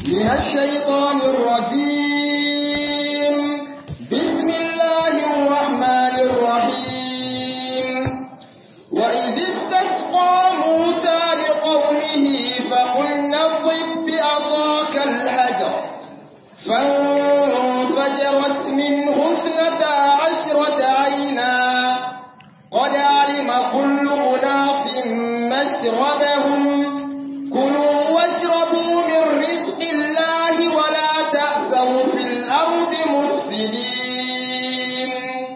من الشيطان الرجيم بسم الله الرحمن الرحيم وإذ استسقى موسى لقومه فقلنا اضرب بعصاك الحجر فانفجرت منه اثنتا عشرة عينا قد علم كل أناس مشربهم كلوا واشربوا من رزق الله ولا تأسوا في الأرض مفسدين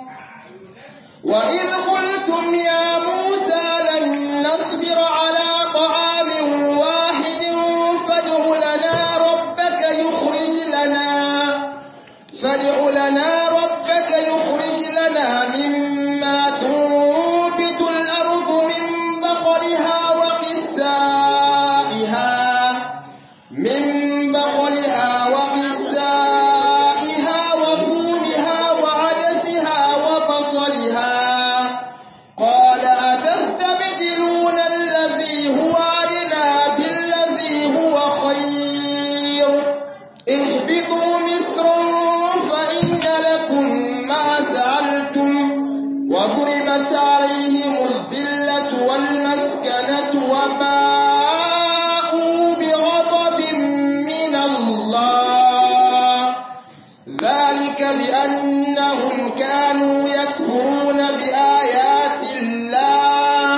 وإذ قلتم يا موسى لن نصبر على طعام واحد فادع لنا ربك يخرج لنا فادع لنا ربك يخرج لنا مما تنبت الأرض من بقلها وقثائها من بقلها وقثائها وفومها وعدسها وبصلها قال أتستبدلون الذي هو أدنى بالذي هو خير اهبطوا مصرا فإن لكم ما سألتم وضربت عليهم الذلة والمسكنة وباءوا بغضب من الله ذلك بأنهم كانوا يكفرون بآيات الله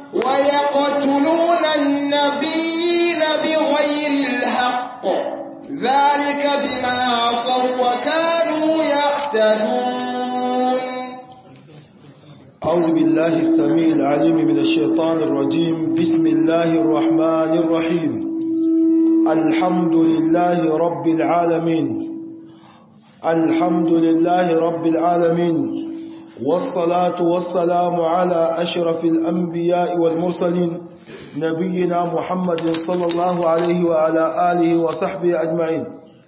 ويقتلون النبيين بغير الحق ذلك بما عصوا وكانوا يعتدون أعوذ بالله السميع العليم من الشيطان الرجيم بسم الله الرحمن الرحيم الحمد لله رب العالمين الحمد لله رب العالمين والصلاة والسلام على أشرف الأنبياء والمرسلين نبينا محمد صلى الله عليه وعلى آله وصحبه أجمعين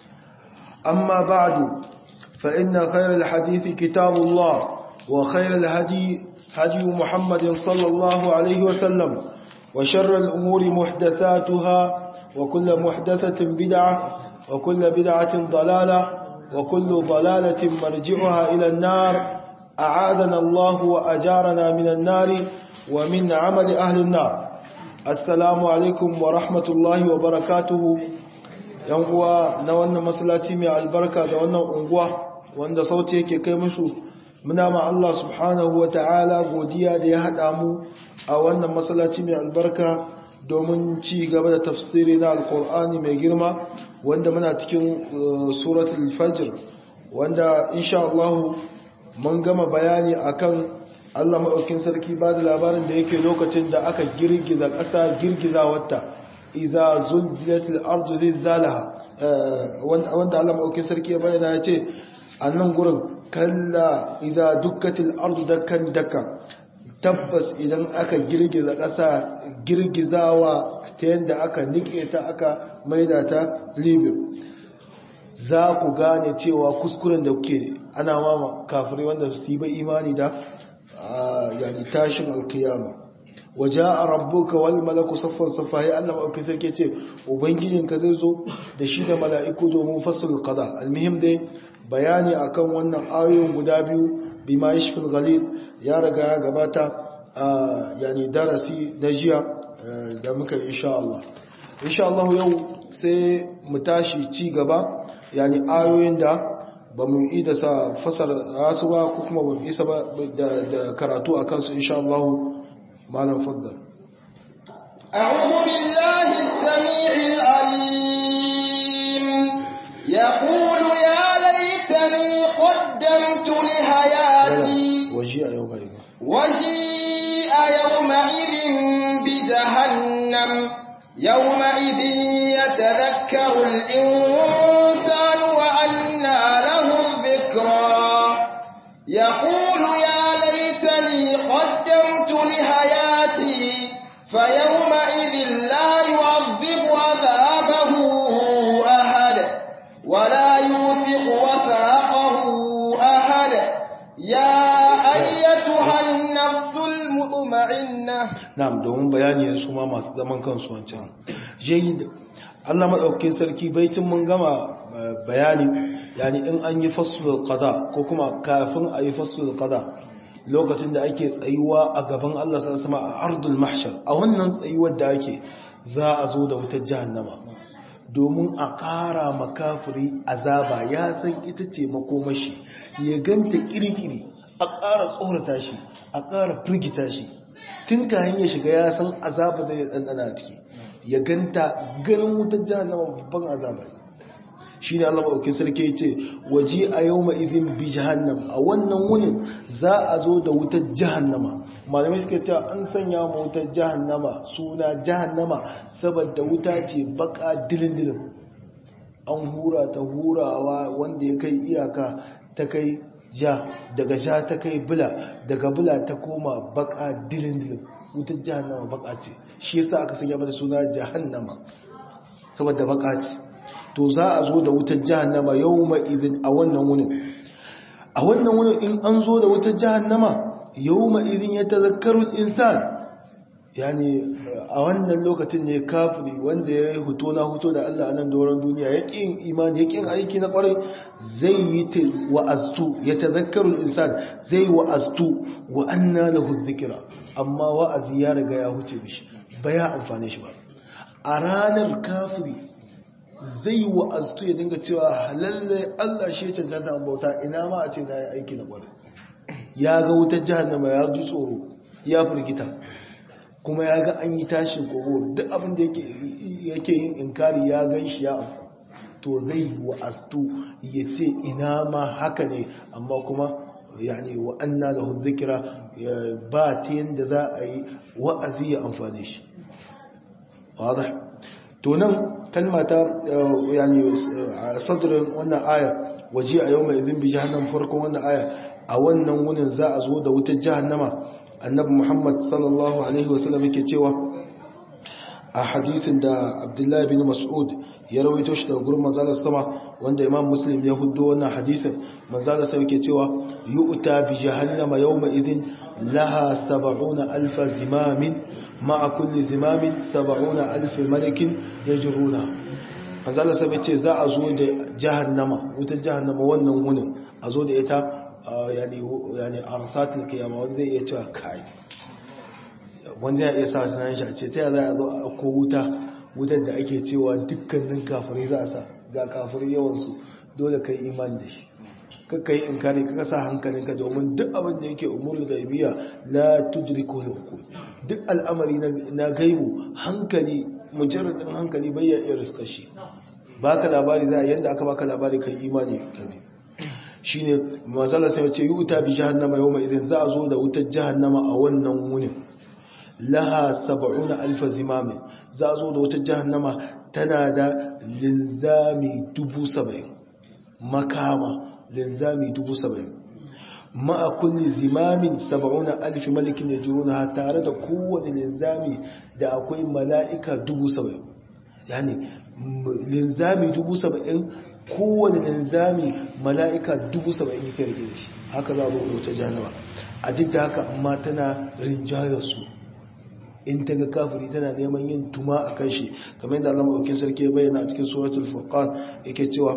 أما بعد فإن خير الحديث كتاب الله وخير الهدي هدي محمد صلى الله عليه وسلم وشر الأمور محدثاتها وكل محدثة بدعة وكل بدعة ضلالة وكل ضلالة مرجعها إلى النار أعاذنا الله وأجارنا من النار ومن عمل أهل النار السلام عليكم ورحمة الله وبركاته ينقوى نوانا مسلاتي من البركة دوانا أنقوى wanda sauti yake kai musu muna ma Allah subhanahu wa ta'ala godiya da ya haɗa mu a wannan masallaci mai albarka domin ci gaba da tafsiri na alkur'ani mai girma wanda muna cikin suratul fajr wanda insha Allah mun gama bayani akan Allah maɗaukin sarki ba da labarin da yake lokacin da aka girgiza ƙasa girgiza wata iza zulzilatil ardu zilzalaha wanda Allah maɗaukin sarki ya bayyana ya ce a nan gurin kalla idan dukkatil ardu dakkan dakka tabbas idan aka girgiza ƙasa girgizawa ta yadda aka nike ta aka maida ta libya za ku gane cewa kuskuren da kuke ana mama kafirai wanda su yi ba imani da yani tashin alkiyama waje a rabbuka wani malaku saffan saffa ya allama auki sarki ce ubangijinka zai zo da shi da mala'iku domin fassara kaza almihim dai bayani akan wannan ayoyin guda biyu bima yashfil ghalil ya riga ya gabata yani darasi na jiya da muka insha Allah insha Allah yau sai mu tashi ci gaba yani ayoyin da ba mu yi da sa fasar rasu ba ko kuma ba mu isa ba da karatu akan su insha Allah malam faddal أعوذ بالله السميع العليم يقول يا ليتني قدمت لحياتي وجيء يومئذ وجيء يومئذ بجهنم يومئذ يتذكر الإنسان وأنى له الذكرى يقول يا ليتني قدمت لحياتي فيومئذ لا يعذب عذابه أحد ولا يوثق وثاقه أحد يا أيتها النفس المطمئنة na'am domin bayani su ma masu zaman kansu wancan jayyid Allah maɗaukin sarki baicin mun gama bayani yani in an yi fasul qada ko kuma kafin a yi fasul qada lokacin da ake tsayuwa a gaban Allah sama a ardul mahshar a wannan tsayuwar da ake za a zo da wutar jahannama domin a ƙara makafiri azaba ya san ita ce makomashi ya ganta kirkiri a ƙara tsorata shi a ƙara firgita shi tun kayan ya shiga ya san azaba da ya ɗanɗana ciki ya ganta ganin wutar jahannama babban azaba shi ne Allah maɗauki sarki ce waje a yau ma'izin bi jahannam a wannan wunin za a zo da wutar jahannama malamai suka ce an sanya ma wutar jahannama suna jahannama saboda wuta ce baka dilin-dilin an hura ta hurawa wanda ya kai iyaka ta kai ja daga ja ta kai bula daga bula ta koma baka dilin-dilin wutar jahannama baka ce shi yasa aka sanya mata suna jahannama saboda baka ce to za a zo da wutar jahannama yau ma'izin a wannan wunin a wannan wunin in an zo da wutar jahannama yau ma'izin ya tazakkarun insan yani a wannan lokacin ne kafiri wanda ya yi huto na huto da Allah a nan doron duniya ya ƙin imani ya ƙin aiki na ƙwarai zai yi wa'aztu ya tazakkarun insan zai wa'aztu wa anna lahu dhikra amma wa'azi ya riga ya huce mishi ba ya amfane shi ba a ranar kafiri zai wa'aztu ya dinga cewa lalle Allah shi cancanta an bauta ina ma a ce na yi aiki na ƙwarai ya ga wutar jahannama ya ji tsoro ya firgita kuma ya ga an yi tashin kogo duk abin da yake yin inkari ya gan shi ya afku to zai wa'aztu ya ce ina ma haka ne amma kuma yani wa anna lahu dhikra ba ta yanda za a yi wa'azi ya amfane shi wadah to nan kalma ta yani sadrin wannan aya waje a yau mai izin bi jahannam farkon wannan aya a wannan wunin za a zo da wutar jahannama annabi muhammad sallallahu alaihi wasallam yake cewa a hadisin da abdullahi bin mas'ud ya rawaito shi daga gurin manzalar sama wanda imam muslim ya hudo wannan hadisin manzalar sama yake cewa yu'ta bi jahannama yawma idhin laha 70 alf zimamin ma'a kulli zimamin 70 alf malakin yajruna manzalar sama yace za a zo da jahannama wutar jahannama wannan wunin a zo da ita yani arsatul kiyama wanda zai iya cewa kai wanda ya iya sa sunan shi a ce ta yi za a zo a ko wuta wutar da ake cewa dukkanin kafirai za a sa ga kafirai yawansu dole kai imani da shi kakka yi in kare kaka sa hankalinka domin duk abin da yake umuru da biya la tudriku al duk al'amari na gaibu hankali mujarradin hankali bai ya iya riskar shi baka labari za a yanda aka baka labari kai imani kabi shine masala sai ce yuta bi jahannama yawma idan za a zo da wutar jahannama a wannan wunin laha 70000 zimamin za a zo da wutar jahannama tana da linzami 70 makama linzami 70 ma'a kulli zimamin 70000 malikin yajruna tare da kowane linzami da akwai mala'ika 70 yani linzami 70 kowane linzami mala'ika dubu saba'in yake rike da shi haka za a zo da jahannama a duk da haka amma tana rinjayar su in ta ga kafiri tana neman yin tuma a kan shi kamar yadda allama aukin sarki bayyana a cikin suratul furqan yake cewa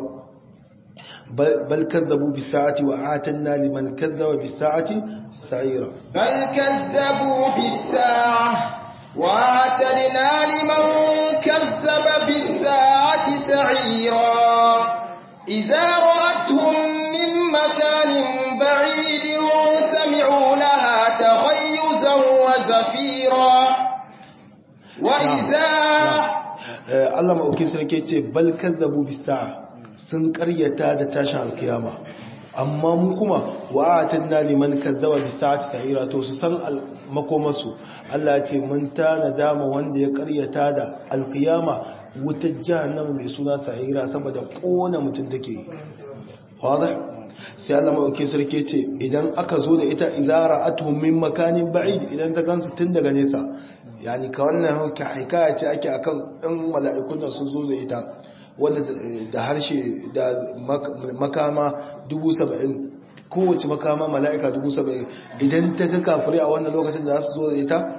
bal kazzabu bis sa'ati wa atanna liman kazzaba bis sa'ati sa'ira bal kazzabu bis sa'a وَأَعْتَدْنَا لِمَنْ كَذَّبَ بِالسَّاعَةِ سَعِيرًا إِذَا رَأَتْهُمْ مِنْ مَكَانٍ بَعِيدٍ سَمِعُوا لَهَا تَغَيُّزًا وَزَفِيرًا وَإِذَا Allah ma'aukin sarki ce bal kazzabu bis-sa'a sun karyata da tashin alkiyama amma mu kuma wa'atanna liman kazzaba bis-sa'ati sa'ira to su san makomasu Allah ya ce mun tana dama wanda ya karyata da alkiyama wutar jahannama mai suna sa'ira saboda kona mutum take wadah sai Allah mauke sarki ce idan aka zo da ita idara atuhum min makanin ba'id idan ta gansu tun daga nesa yani ka wannan hikaya ce ake akan ɗan mala'ikun da sun zo da ita wanda da harshe da makama dubu saba'in kowace makama mala'ika dubu saba'in idan ta ga kafirai a wannan lokacin da za su zo da ita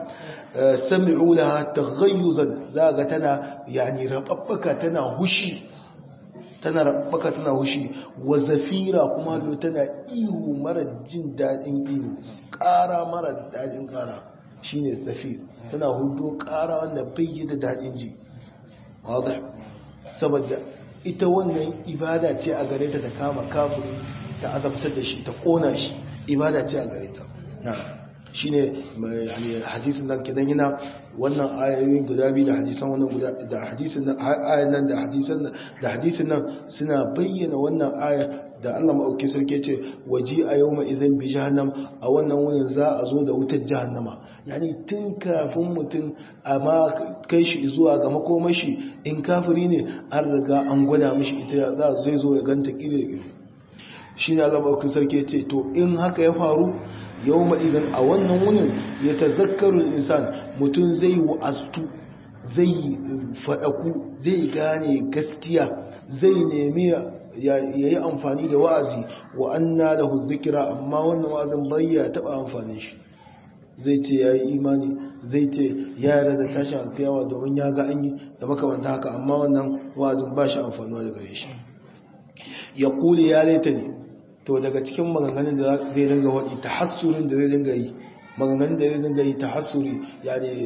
sami'u laha taghayyuzan za ga tana yani rababbaka tana hushi tana rabbaka tana hushi wa zafira kuma lo tana ihu mara jin dadin ihu ƙara mara dadin ƙara shine zafir tana hudo ƙara wanda bai yi da dadin ji wadih saboda ita wannan ibada ce a gare ta ta kama kafiri ta azabtar da shi ta kona shi ibada ce a gare ta na shine yani hadisin nan kidan yana wannan ayoyin guda biyu da hadisan wannan guda da hadisin nan ayan nan da hadisan nan da hadisin nan suna bayyana wannan aya da Allah maɗauki sarki ce waji a yau mai izin bi jahannam a wannan wurin za a zo da wutar jahannama yani tun kafin mutum a ma kai shi zuwa ga makomashi in kafiri ne an riga an gwada mashi ita za zai zo ya ganta kiri da kiri shi ne Allah maɗauki sarki ce to in haka ya faru yau ma idan a wannan wurin ya tazakkarun insan mutum zai wa'astu zai faɗaku zai gane gaskiya zai nemi ya yi amfani da wa'azi wa anna lahu zikira amma wannan wa'azin bayya taba amfani shi zai ce ya yi imani zai ce ya yarda da tashin alkiyawa domin ya ga an yi da makamanta haka amma wannan wa'azin ba shi amfanuwa da gare shi ya kuli ya laita ne to daga cikin maganganun da zai dinga waɗi ta hassurin da zai dinga yi maganganun da zai dinga yi ta hassuri ya ne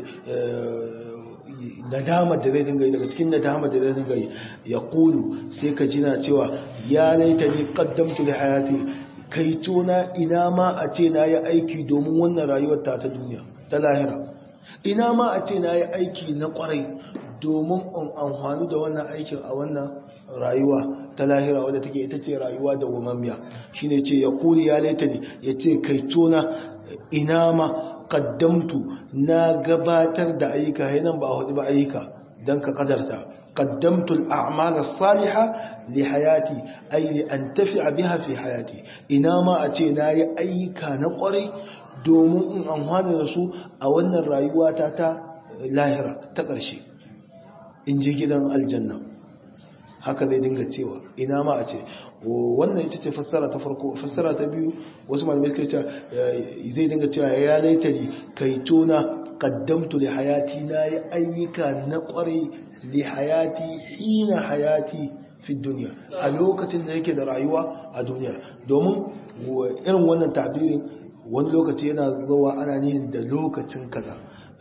nadamar da zai dinga yi daga cikin nadamar da zai dinga yi ya kulu sai ka jina cewa ya laita ni kaddamtu da hayati kai tona ina ma a ce na yi aiki domin wannan rayuwar ta ta duniya ta lahira ina ma a ce na yi aiki na kwarai domin in amfani da wannan aikin a wannan rayuwa ta lahira wadda take ita ce rayuwa da wamamiya shine ce ya kuli ya laita ni ya ce kai tona ina ma qaddamtu na gabatar da ayyuka yanan ba hudu ba ayyuka dan ka kadarta qaddamtu al-a'mal as-salihah li hayati ay li antafi'a biha fi hayati ina ma a ce nayi ayyuka na kwarai domin in amfana da su a wannan rayuwa ta ta lahira ta ƙarshe in je gidan aljanna haka zai dinga cewa ina ma a ce wannan ita ce fassara ta farko fassara ta biyu wasu malamai suka ce zai dinga cewa ya laitari kai tona qaddamtu li hayati na yi ayyuka na kwarai li hayati hina hayati fi duniya a lokacin da yake da rayuwa a duniya domin irin wannan tabirin wani lokaci yana zuwa ana nihin da lokacin kaza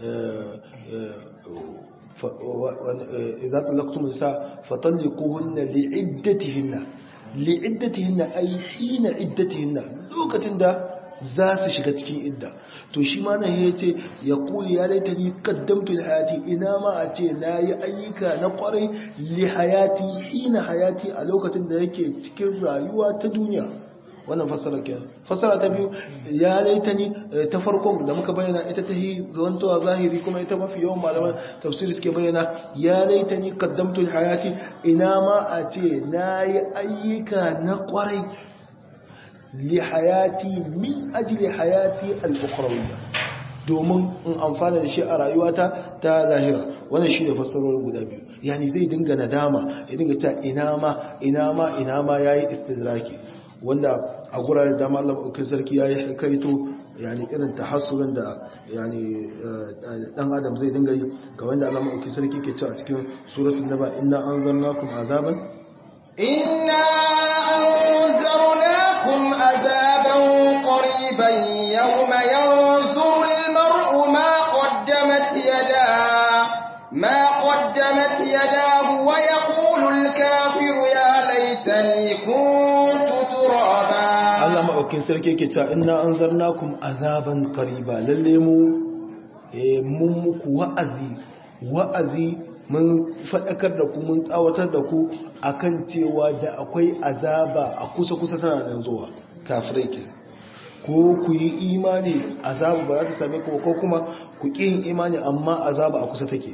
إذا طلقتم النساء فطلقوهن لعدتهن لعدتهن أي حين عدتهن لوكتن دا za su shiga cikin idda to shi ma nan yace ya kuli ya laita ni qaddamtu li hayati ina ma a ce nayi ayyuka na kwarai li hayati hina hayati a lokacin da yake cikin rayuwa ta duniya wannan fassara kenan fassara ta biyu ya laita ni ta farkon da muka bayyana ita ta yi zantowa zahiri kuma ita mafi yawan malaman tafsiri suke bayyana ya laita ni qaddamtu hayati ina ma a ce nayi ayyuka na kwarai li hayati min ajli hayati al-ukhrawiyya domin in amfana da shi a rayuwata ta zahira wannan shi ne fassarorin guda biyu yani zai dinga nadama ya dinga ta ina ma ina ma ina ma yayi istidraki wanda a gurare dama Allah maɗaukin sarki ya yi kaito yani irin tahassurin da yani dan adam zai dinga yi ga wanda Allah maɗaukin sarki ke cewa a cikin suratul naba inna anzarnakum azaban inna anzarnakum azaban qariban yawma yanzuru al-mar'u ma qaddamat yadahu ma qaddamat yadahu wa yaqulu al-kafiru ya laitani kuntu Allah maɗaukin sarki ke cewa ina an zarna kuma azaban kariba lalle mu mun muku wa'azi wa'azi mun faɗakar da ku mun tsawatar da ku akan cewa da akwai azaba a kusa-kusa tana nan zuwa kafirai ke ko ku yi imani azaba ba za ta same ku ko kuma ku ƙi yin imani amma azaba a kusa take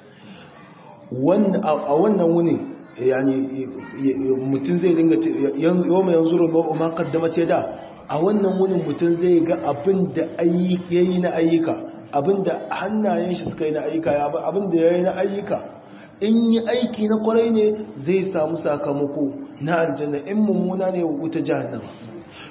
a wannan wuni yani mutum zai dinga yau mai yanzu ruwa ma kaddamata da a wannan wunin mutum zai ga abin da ya yi na ayyuka abin da hannayen shi suka yi na ayyuka abin da ya yi na ayyuka in yi aiki na kwarai ne zai samu sakamako na aljanna in mummuna ne wuta jahannama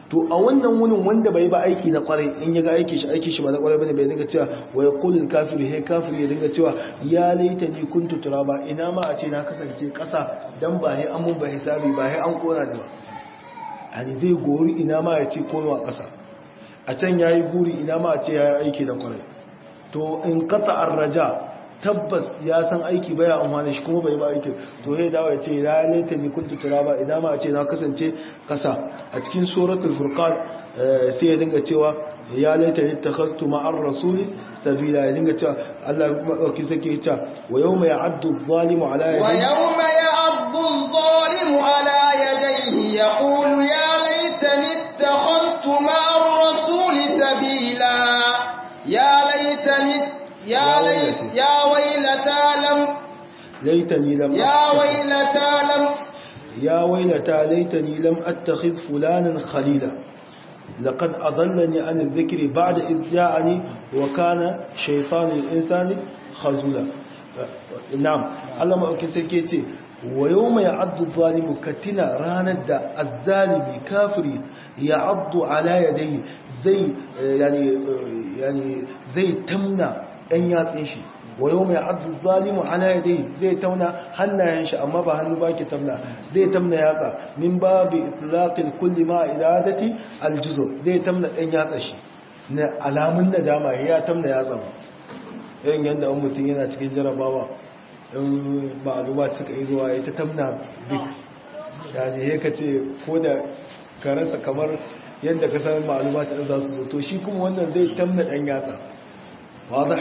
to a wannan wunin wanda bai ba aiki na kwarai in ya ga aiki shi aiki shi ba na kwarai bane bai dinga cewa wa yaqulul kafiru he kafiri ya dinga cewa ya laita ni kuntu turaba ina ma a ce na kasance kasa dan ba he an mun ba hisabi ba he an kona ni ba ani zai gori ina ma ya ce kono a kasa a can yayi guri ina ma a ce yayi aiki da kwarai to in qata ar-raja tabbas ya san aiki baya amfani shi kuma bai ba aiki to sai dawo ya ce ya laita ni kuntu turaba idan ma a ce na kasance kasa a cikin suratul furqan sai ya dinga cewa ya laita ni takhastu ma'ar rasuli sabila ya dinga cewa Allah madauki sake ya wa yawma ya'addu adh-dhalimu ala yadayhi wa yawma ya'addu adh-dhalimu ala yadayhi yaqulu ya laitani takhastu ma'ar rasuli sabila ya laitani يا ليت يا ويلتى لم ليتني لم يا ويلتى لم يا ويلتى ليتني لم اتخذ فلانا خليلا لقد اضلني عن الذكر بعد اذ جاءني وكان شيطان الانسان خذولا نعم الله ما اوكي sai ce wa yawma ya'addu adh-dhalimu katina ranar da adh-zalimi kafiri ya'addu ala yadayhi zai yani yani zai tamna ɗan yatsin shi wa yau mai addu zalimu ala yadai zai tauna hannayen shi amma ba hannu ba ke tamna zai tamna yatsa min ba bi itlaqil kulli ma iradati aljuzo zai tamna ɗan yatsa shi na alamun nadama ya tamna yatsa ba yayin yadda an mutum yana cikin jarabawa in ma'aluma suka yi zuwa ya ta tamna bik yani ya ka ce ko da ka rasa kamar yadda ka san ma'aluma ta za su zo to shi kuma wannan zai tamna ɗan yatsa واضح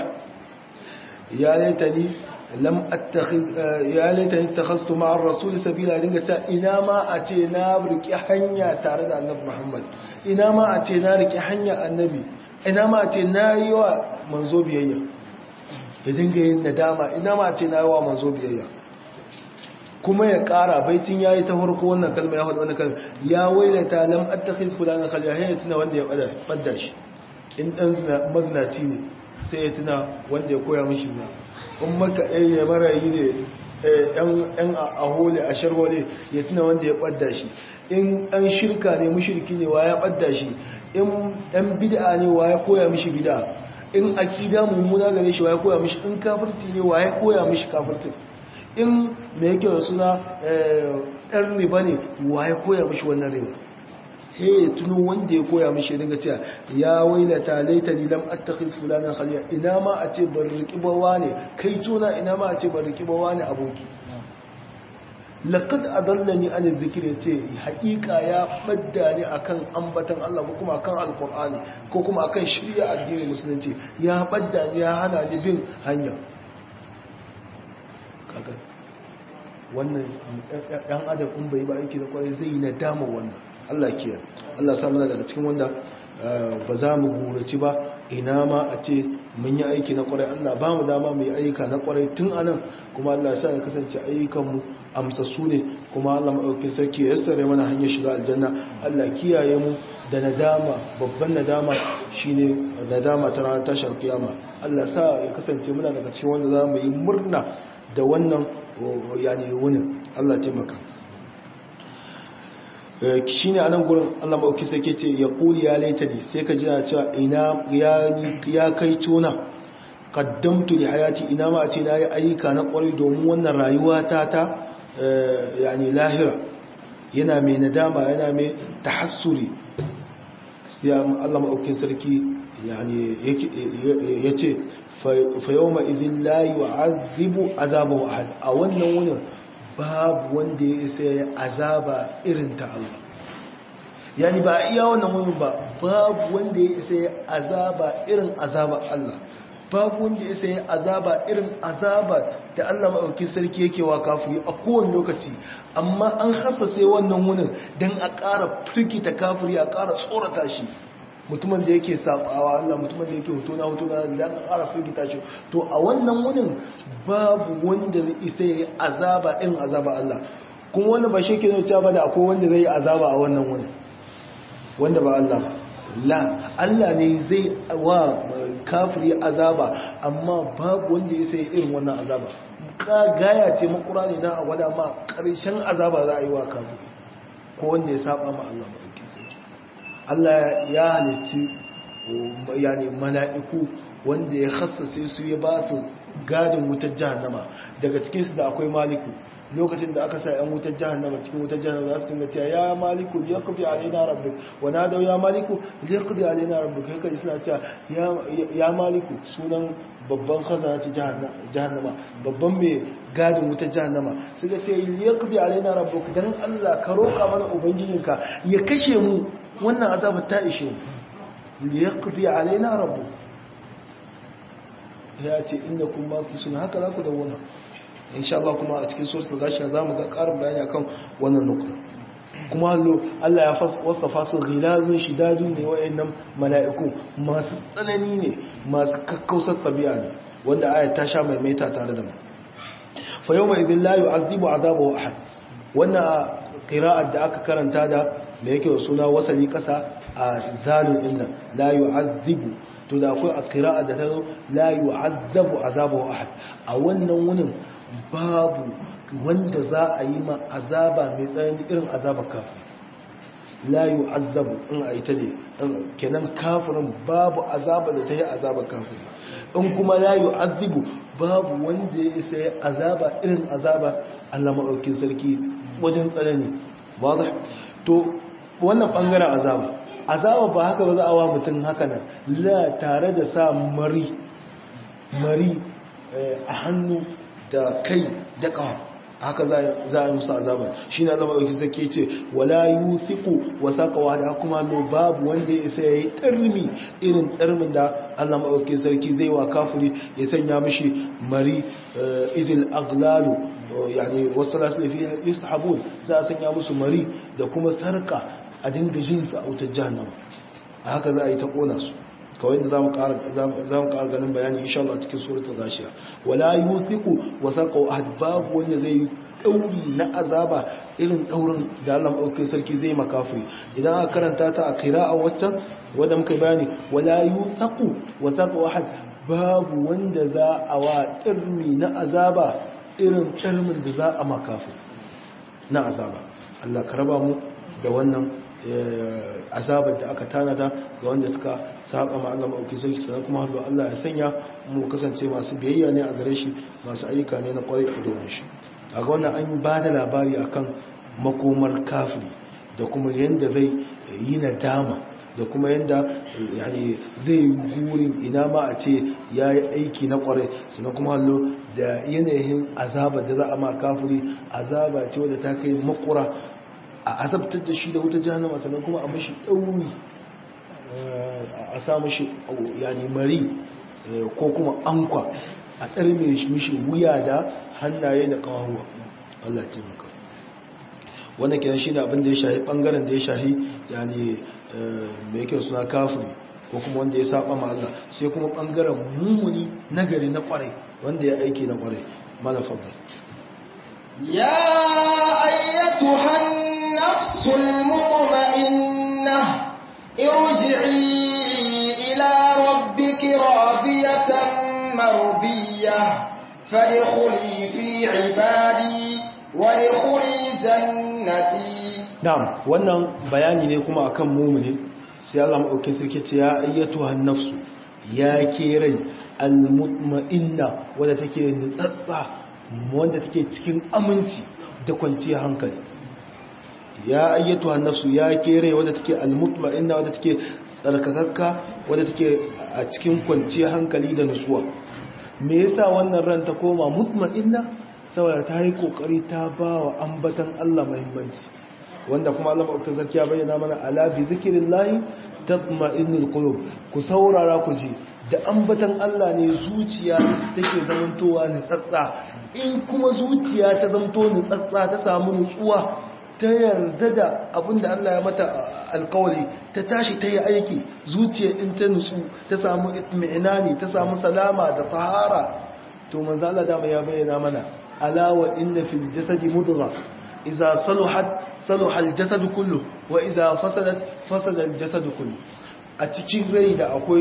يا ليتني لم اتخذ يا ليتني اتخذت مع الرسول سبيلا dinga ta ina ma a ce na riki hanya tare da annabi Muhammad ina ma a ce na riki hanya annabi ina ma a ce na yi wa manzo biyayya ya dinga yin nadama ina ma a ce na yi wa manzo biyayya kuma ya kara baitin yayi ta farko wannan kalma ya faɗi wannan kalma ya wailata lam attakhiz fulana khalila hayya tuna wanda ya bada badda shi in dan mazinaci ne sai ya tuna wanda ya koya mishi na in maka ɗaya ya marayi ne yan a hole a sharhole ya tuna wanda ya ɓadda shi in ɗan shirka ne mushirki ne wa ya ɓadda shi in ɗan bid'a ne wa ya koya mishi bid'a in akida mummuna gare shi wa ya koya mishi in kafirci ne wa ya koya mishi kafirci in me yake da suna ɗan riba ne wa ya koya mishi wannan riba he tuno wanda ya koya mishi daga cewa ya wailata laitani lam attakhid fulana khaliya ina ma a ce ban riki bawa ne kai tuna ina ma a ce ban riki bawa ne aboki laqad adallani an dhikri ce haƙiƙa ya badda ni akan ambatan Allah ko kuma akan alqur'ani ko kuma akan shari'a addinin musulunci ya badda ni ya hana ni bin hanya kaga wannan dan adam in bai ba aiki da kwarai zai yi nadama wannan Allah kiyar Allah samu daga cikin wanda ba za mu gurace ba ina ma a ce mun yi aiki na kwarai Allah ba mu dama mai ayyuka na kwarai tun anan kuma Allah sa ya kasance ayyukanmu amsassu ne kuma Allah maɗaukin sarki ya yassare mana hanyar shiga aljanna Allah kiyaye mu da nadama babban nadama shine nadama ta ranar tashi alkiyama Allah sa ya kasance muna daga cikin wanda za mu yi murna da wannan yani wunin Allah taimaka shi ne a nan gurin Allah maɗauki sai ke ce ya ƙuli ya laita ne sai ka jina cewa ina ya kai tona kaddamtu da hayati ina ma a ce na yi ayyuka na ƙwarai domin wannan rayuwa ta ta yani lahira yana mai nadama yana mai tahassuri sai Allah maɗaukin sarki ya ce fa yau ma idin layi wa azibu azabahu ahad a wannan wunin babu wanda ya isa ya azaba irin ta Allah yani ba a iya wannan wani ba babu wanda ya isa ya azaba irin azaba Allah babu wanda ya isa ya azaba irin azaba da Allah maɗauki sarki yake wa kafiri a kowane lokaci amma an hasase wannan wunin don a ƙara firgita kafiri a ƙara tsorata shi mutumin da yake sabawa Allah mutumin da yake hoto na hoto na da aka ƙara firgita shi to a wannan wunin babu wanda zai isa ya yi azaba irin azaba Allah kuma wanda ba shi ke zai cewa ba da akwai wanda zai yi azaba a wannan wunin wanda ba Allah ba la Allah ne zai wa kafiri azaba amma babu wanda ya sai irin wannan azaba ka gaya ce makura ne na a gwada ma ƙarshen azaba za a yi wa kafiri ko wanda ya saba ma Allah ba ɗauki sai Allah ya halitti yani mala'iku wanda ya hassase su ya ba su gadin wutar jahannama daga cikinsu da akwai maliku lokacin da aka sa ‘yan wutar jahannama cikin wutar jahannama za su tunga cewa ya maliku ya kufi alaina rabbi wana da ya maliku ya kufi alaina rabbi kai kai suna cewa ya maliku sunan babban khazana ta jahannama babban mai gadin wutar jahannama su ga ce ya kufi alaina rabbi don allah ka roƙa mana ubangijinka ya kashe mu wannan azabar ta ishe mu ya kufi alaina rabbi ya ce inda kuma suna haka za ku da wuna insha Allah kuma a cikin suratul gashiya zamu ga karin bayani akan wannan nukta kuma hallo Allah ya wasafa su ghilazun shidadun ne wayannan mala'iku masu tsanani ne masu kakkausar tabi'a ne wanda ayat ta sha maimaita tare da mu fa yawma idhil la yu'adhibu 'adabahu ahad wannan qira'at da aka karanta da me yake wa suna wasali kasa a zalun inda la yu'adhibu to da akwai a qira'a da ta zo la yu'adhabu 'adabahu ahad a wannan wunin babu wanda za a yi ma azaba mai tsanani irin azaba kafin la yi azabu in a ita ne kenan kafirin babu azaba da ta yi azaba kafin in kuma la yi azibu babu wanda ya isa ya azaba irin azaba allah maɗaukin sarki wajen tsanani wadda to wannan ɓangaren azaba azaba ba haka ba za a wa mutum haka nan la tare da sa mari mari a hannu da kai da ƙawa haka za a yi musu azaba shi na zama ɗauki sake ce wala yi fiku wasa ƙawa da kuma no babu wanda ya isa ya yi ƙarmi irin ƙarmin da allah maɗauki sarki zai wa kafuri ya sanya mishi mari izil aglalu yani wasu lasulafi yusu habun za a sanya musu mari da kuma sarka a dinga jinsa a wutar jahannama a haka za a yi ta ƙona su kawai da za mu ƙara ganin bayani insha Allah cikin suratul gashiya wala yuthiqu wasaqu ahad babu wanda zai yi dauri na azaba irin daurin da Allah madaukakin sarki zai makafi idan aka karanta ta a qira'a waccan wanda muka bayani wala yuthiqu wasaqu ahad babu wanda za a wa dirmi na azaba irin dirmin da za a makafi na azaba Allah ka raba mu da wannan azabar da aka tanada ga wanda suka saba ma Allah mauki sarki sannan kuma hallo Allah ya sanya mu kasance masu biyayya ne a gare shi masu ayyuka ne na kwarai a domin shi a ga wannan an ba da labari akan makomar kafiri da kuma yanda zai yi nadama da kuma yanda yani zai yi gurin ina ma a ce ya yi aiki na kwarai sannan kuma hallo da yanayin azabar da za a ma kafiri azaba ce wadda ta kai makura a azabtar da shi da wuta jahannama sannan kuma a mashi ɗauri a sa mashi yani mari ko kuma ankwa a ɗarme mishi wuya da hannaye da ƙawahuwa Allah taimaka wannan kenan shi ne abin da ya shahi ɓangaren da ya shahi yani mai yake suna kafiri ko kuma wanda ya saba ma Allah sai kuma ɓangaren mummuni nagari na ƙwarai wanda ya aiki na ƙwarai malafar يا أيتها النفس المطمئنة ارجعي إلى ربك راضية مرضية فادخلي في عبادي وادخلي جنتي na'am wannan bayani ne kuma akan mumuni sai Allah madaukakin sarki ce ya ayyatuhan nafsu ya ke rai almutma'inna wadda take nutsatsa wanda take cikin aminci da kwanciyar hankali ya ayyatuhan nafsu ya ke rai wadda take almutma'inna wadda take tsarkakakka wadda take a cikin kwanciyar hankali da nutsuwa me yasa wannan ran ta koma mutma'inna saboda ta yi kokari ta ba wa ambatan Allah muhimmanci wanda kuma Allah maɗaukakin sarki ya bayyana mana ala bi zikrillahi tatma'innul qulub ku saurara ku ji da ambatan Allah ne zuciya take zamantowa nitsatsa in kuma zuciya ta zamto nitsatsa ta samu nutsuwa ta yarda da abinda Allah ya mata alkawari ta tashi ta yi aiki zuciya in ta nutsu ta samu itmi'inani ta samu salama da tahara to manzo Allah dama ya bayyana mana ala wa inna fil jasadi mudgha idza saluhat saluha al jasadu kullu wa idza fasadat fasada al jasadu kullu a cikin rai da akwai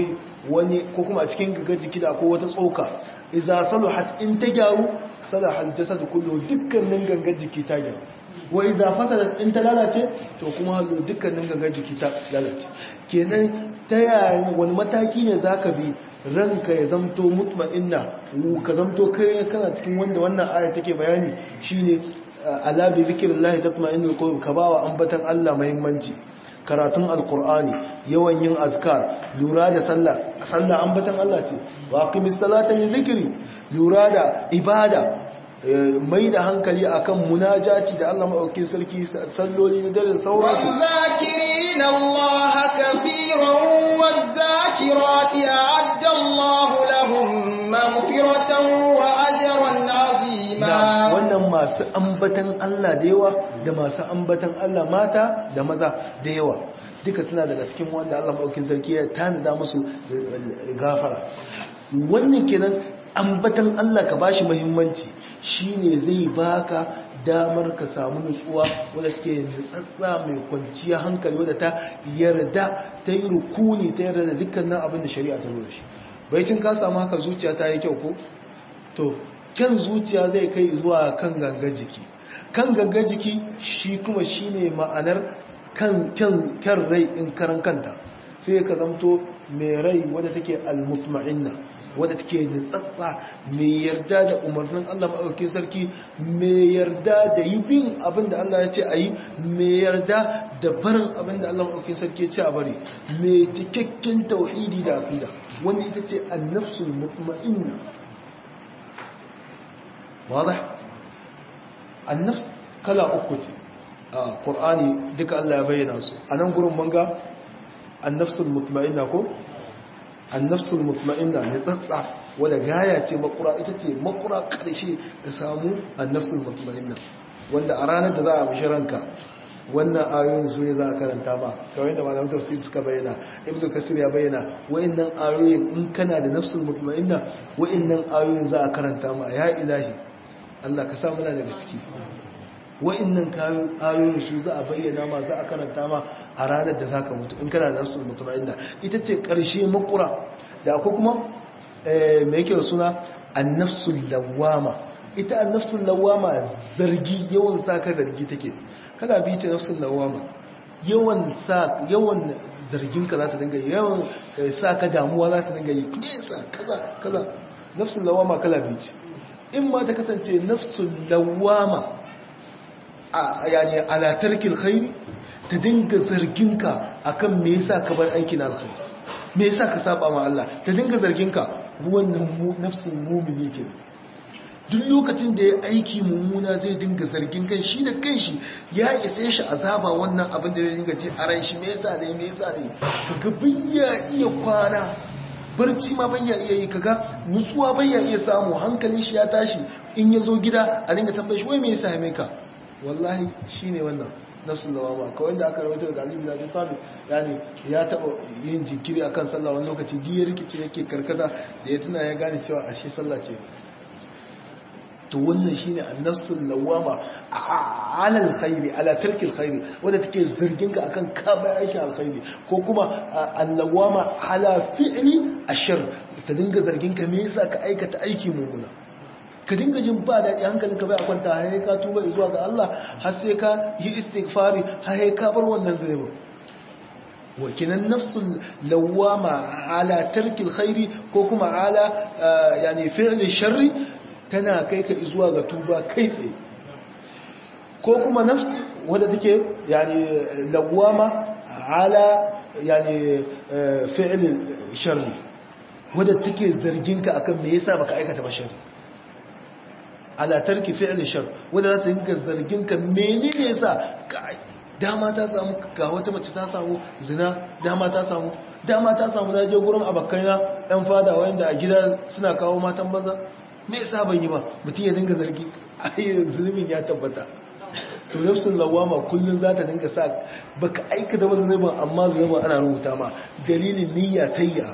wani ko kuma a cikin gagar jiki da ko wata tsoka idza saluhat in ta gyaru salahal jasad kullu dukkanin gangar jiki ta gyaru wa idza fasadat in ta lalace to kuma hallo dukkanin gangar jiki ta lalace kenan ta yaya wani mataki ne zaka bi ranka ya zamto mutma'inna ka zamto kai kana cikin wanda wannan aya take bayani shine ala bi zikrillahi tatma'innul qulub ka bawa ambatan Allah muhimmanci karatun alqur'ani yawan yin azkar lura da sallah sallah ambatan Allah ce wa aqimis salata li zikri lura da ibada mai da hankali akan munajati da Allah maɗaukin sarki salloli da dare sauransu والذاكرين الله كثيرا والذاكرات أعد الله لهم مغفرة وأجرا عظيما wannan masu ambatan Allah da yawa da masu ambatan Allah mata da maza da yawa duka suna daga cikin wanda Allah maɗaukin sarki ya tanada musu gafara wannan kenan ambatan Allah ka bashi muhimmanci shine zai baka damar ka samu nutsuwa wadda take nutsatsa mai kwanciya hankali wadda ta yarda ta yi rukuni ta yarda da dukkanin abin da shari'a ta zo shi baicin ka samu haka zuciya ta yi kyau ko to kyan zuciya zai kai zuwa kan gangan jiki kan gangan jiki shi kuma shine ma'anar kan kyan rai in karan kanta sai ka zamto mai rai wadda take al-mutma'inna wadda take nutsatsa mai yarda da umarnin Allah maɗaukin sarki mai yarda da yi bin abin da Allah ya ce a yi mai yarda da barin abin da Allah maɗaukin sarki ya ce a bari mai cikakken tauhidi da aqida wanda ita ce annafsul mutma'inna wadah annafs kala uku ce a Qur'ani duka Allah ya bayyana su a nan gurin manga annafsul mutma'inna ko annafsul mutma'inna ne tsatsa wadda gaya ce makura ita ce makura karshe ka samu annafsul mutma'inna wanda a ranar da za a mishi ranka wannan ayoyin su ne za a karanta ba kawai da malamin tafsir suka bayyana ibnu kasir ya bayyana wayannan ayoyin in kana da nafsul mutma'inna wayannan ayoyin za a karanta ma ya ilahi Allah ka sa muna daga ciki wa'annan ayoyin su za a bayyana ma za a karanta ma a ranar da za ka mutu in kana da nafsul mutma'inna ita ce ƙarshe makura da akwai kuma mai yake da suna annafsul lawama ita annafsul lawama zargi yawan sa ka zargi take kada bi ce nafsul lawama yawan sa yawan zargin ka za ta dinga yawan sa ka damuwa za ta dinga yi kisa kaza kaza nafsul lawama kala bi ce in ma ta kasance nafsul lawama yani ala tarkil khairi ta dinga zarginka akan me yasa ka bar aikin alkhairi me yasa ka saba ma Allah ta dinga zarginka wannan nafsin mu'mini ke duk lokacin da ya aiki mummuna zai dinga zargin kan shi da kanshi ya isa shi azaba wannan abin da zai dinga ce a ran shi me yasa ne me yasa ne kaga bayya iya kwana barci ma bayya iya yi kaga nutsuwa bayya iya samu hankalin shi ya tashi in ya zo gida a dinga tambaye shi wai me yasa ya mai ka wallahi shi ne wannan nafsun lawama kawai da aka rawaito daga alibi na tafi yani ya taba yin jinkiri akan sallah wani lokaci diyar rikici yake karkata da ya tuna ya gane cewa ashe sallah ce to wannan shine annafsul lawama ala alkhairi ala tarki alkhairi wanda take zargin ka akan ka bai aiki alkhairi ko kuma allawama ala fi'li ashar ta dinga zargin ka me yasa ka aikata aiki mummuna ka dinga jin ba daɗi hankalin ka bai a kwanta har ka tuba zuwa ga Allah har sai ka yi istighfari har ka bar wannan zunubi wakinan nafsul lawama ala tarkil khairi ko kuma ala yani fi'li sharri tana kai ka zuwa ga tuba kai tsaye ko kuma nafs wadda take yani lawama ala yani fi'li sharri wadda take zargin ka akan me yasa baka aikata ba sharri ala tarki fi'li shar wanda za ta dinga zargin ka menene yasa dama ta samu ga wata mace ta samu zina dama ta samu dama ta samu na je gurin abakaina ɗan fada wanda a gida suna kawo matan banza me yasa ban yi ba mutum ya dinga zargi ai zulumin ya tabbata to nafsul lawama kullun za ta dinga sa baka aikata wasu zulumin amma zulumin ana rubuta ma dalilin niyya sayya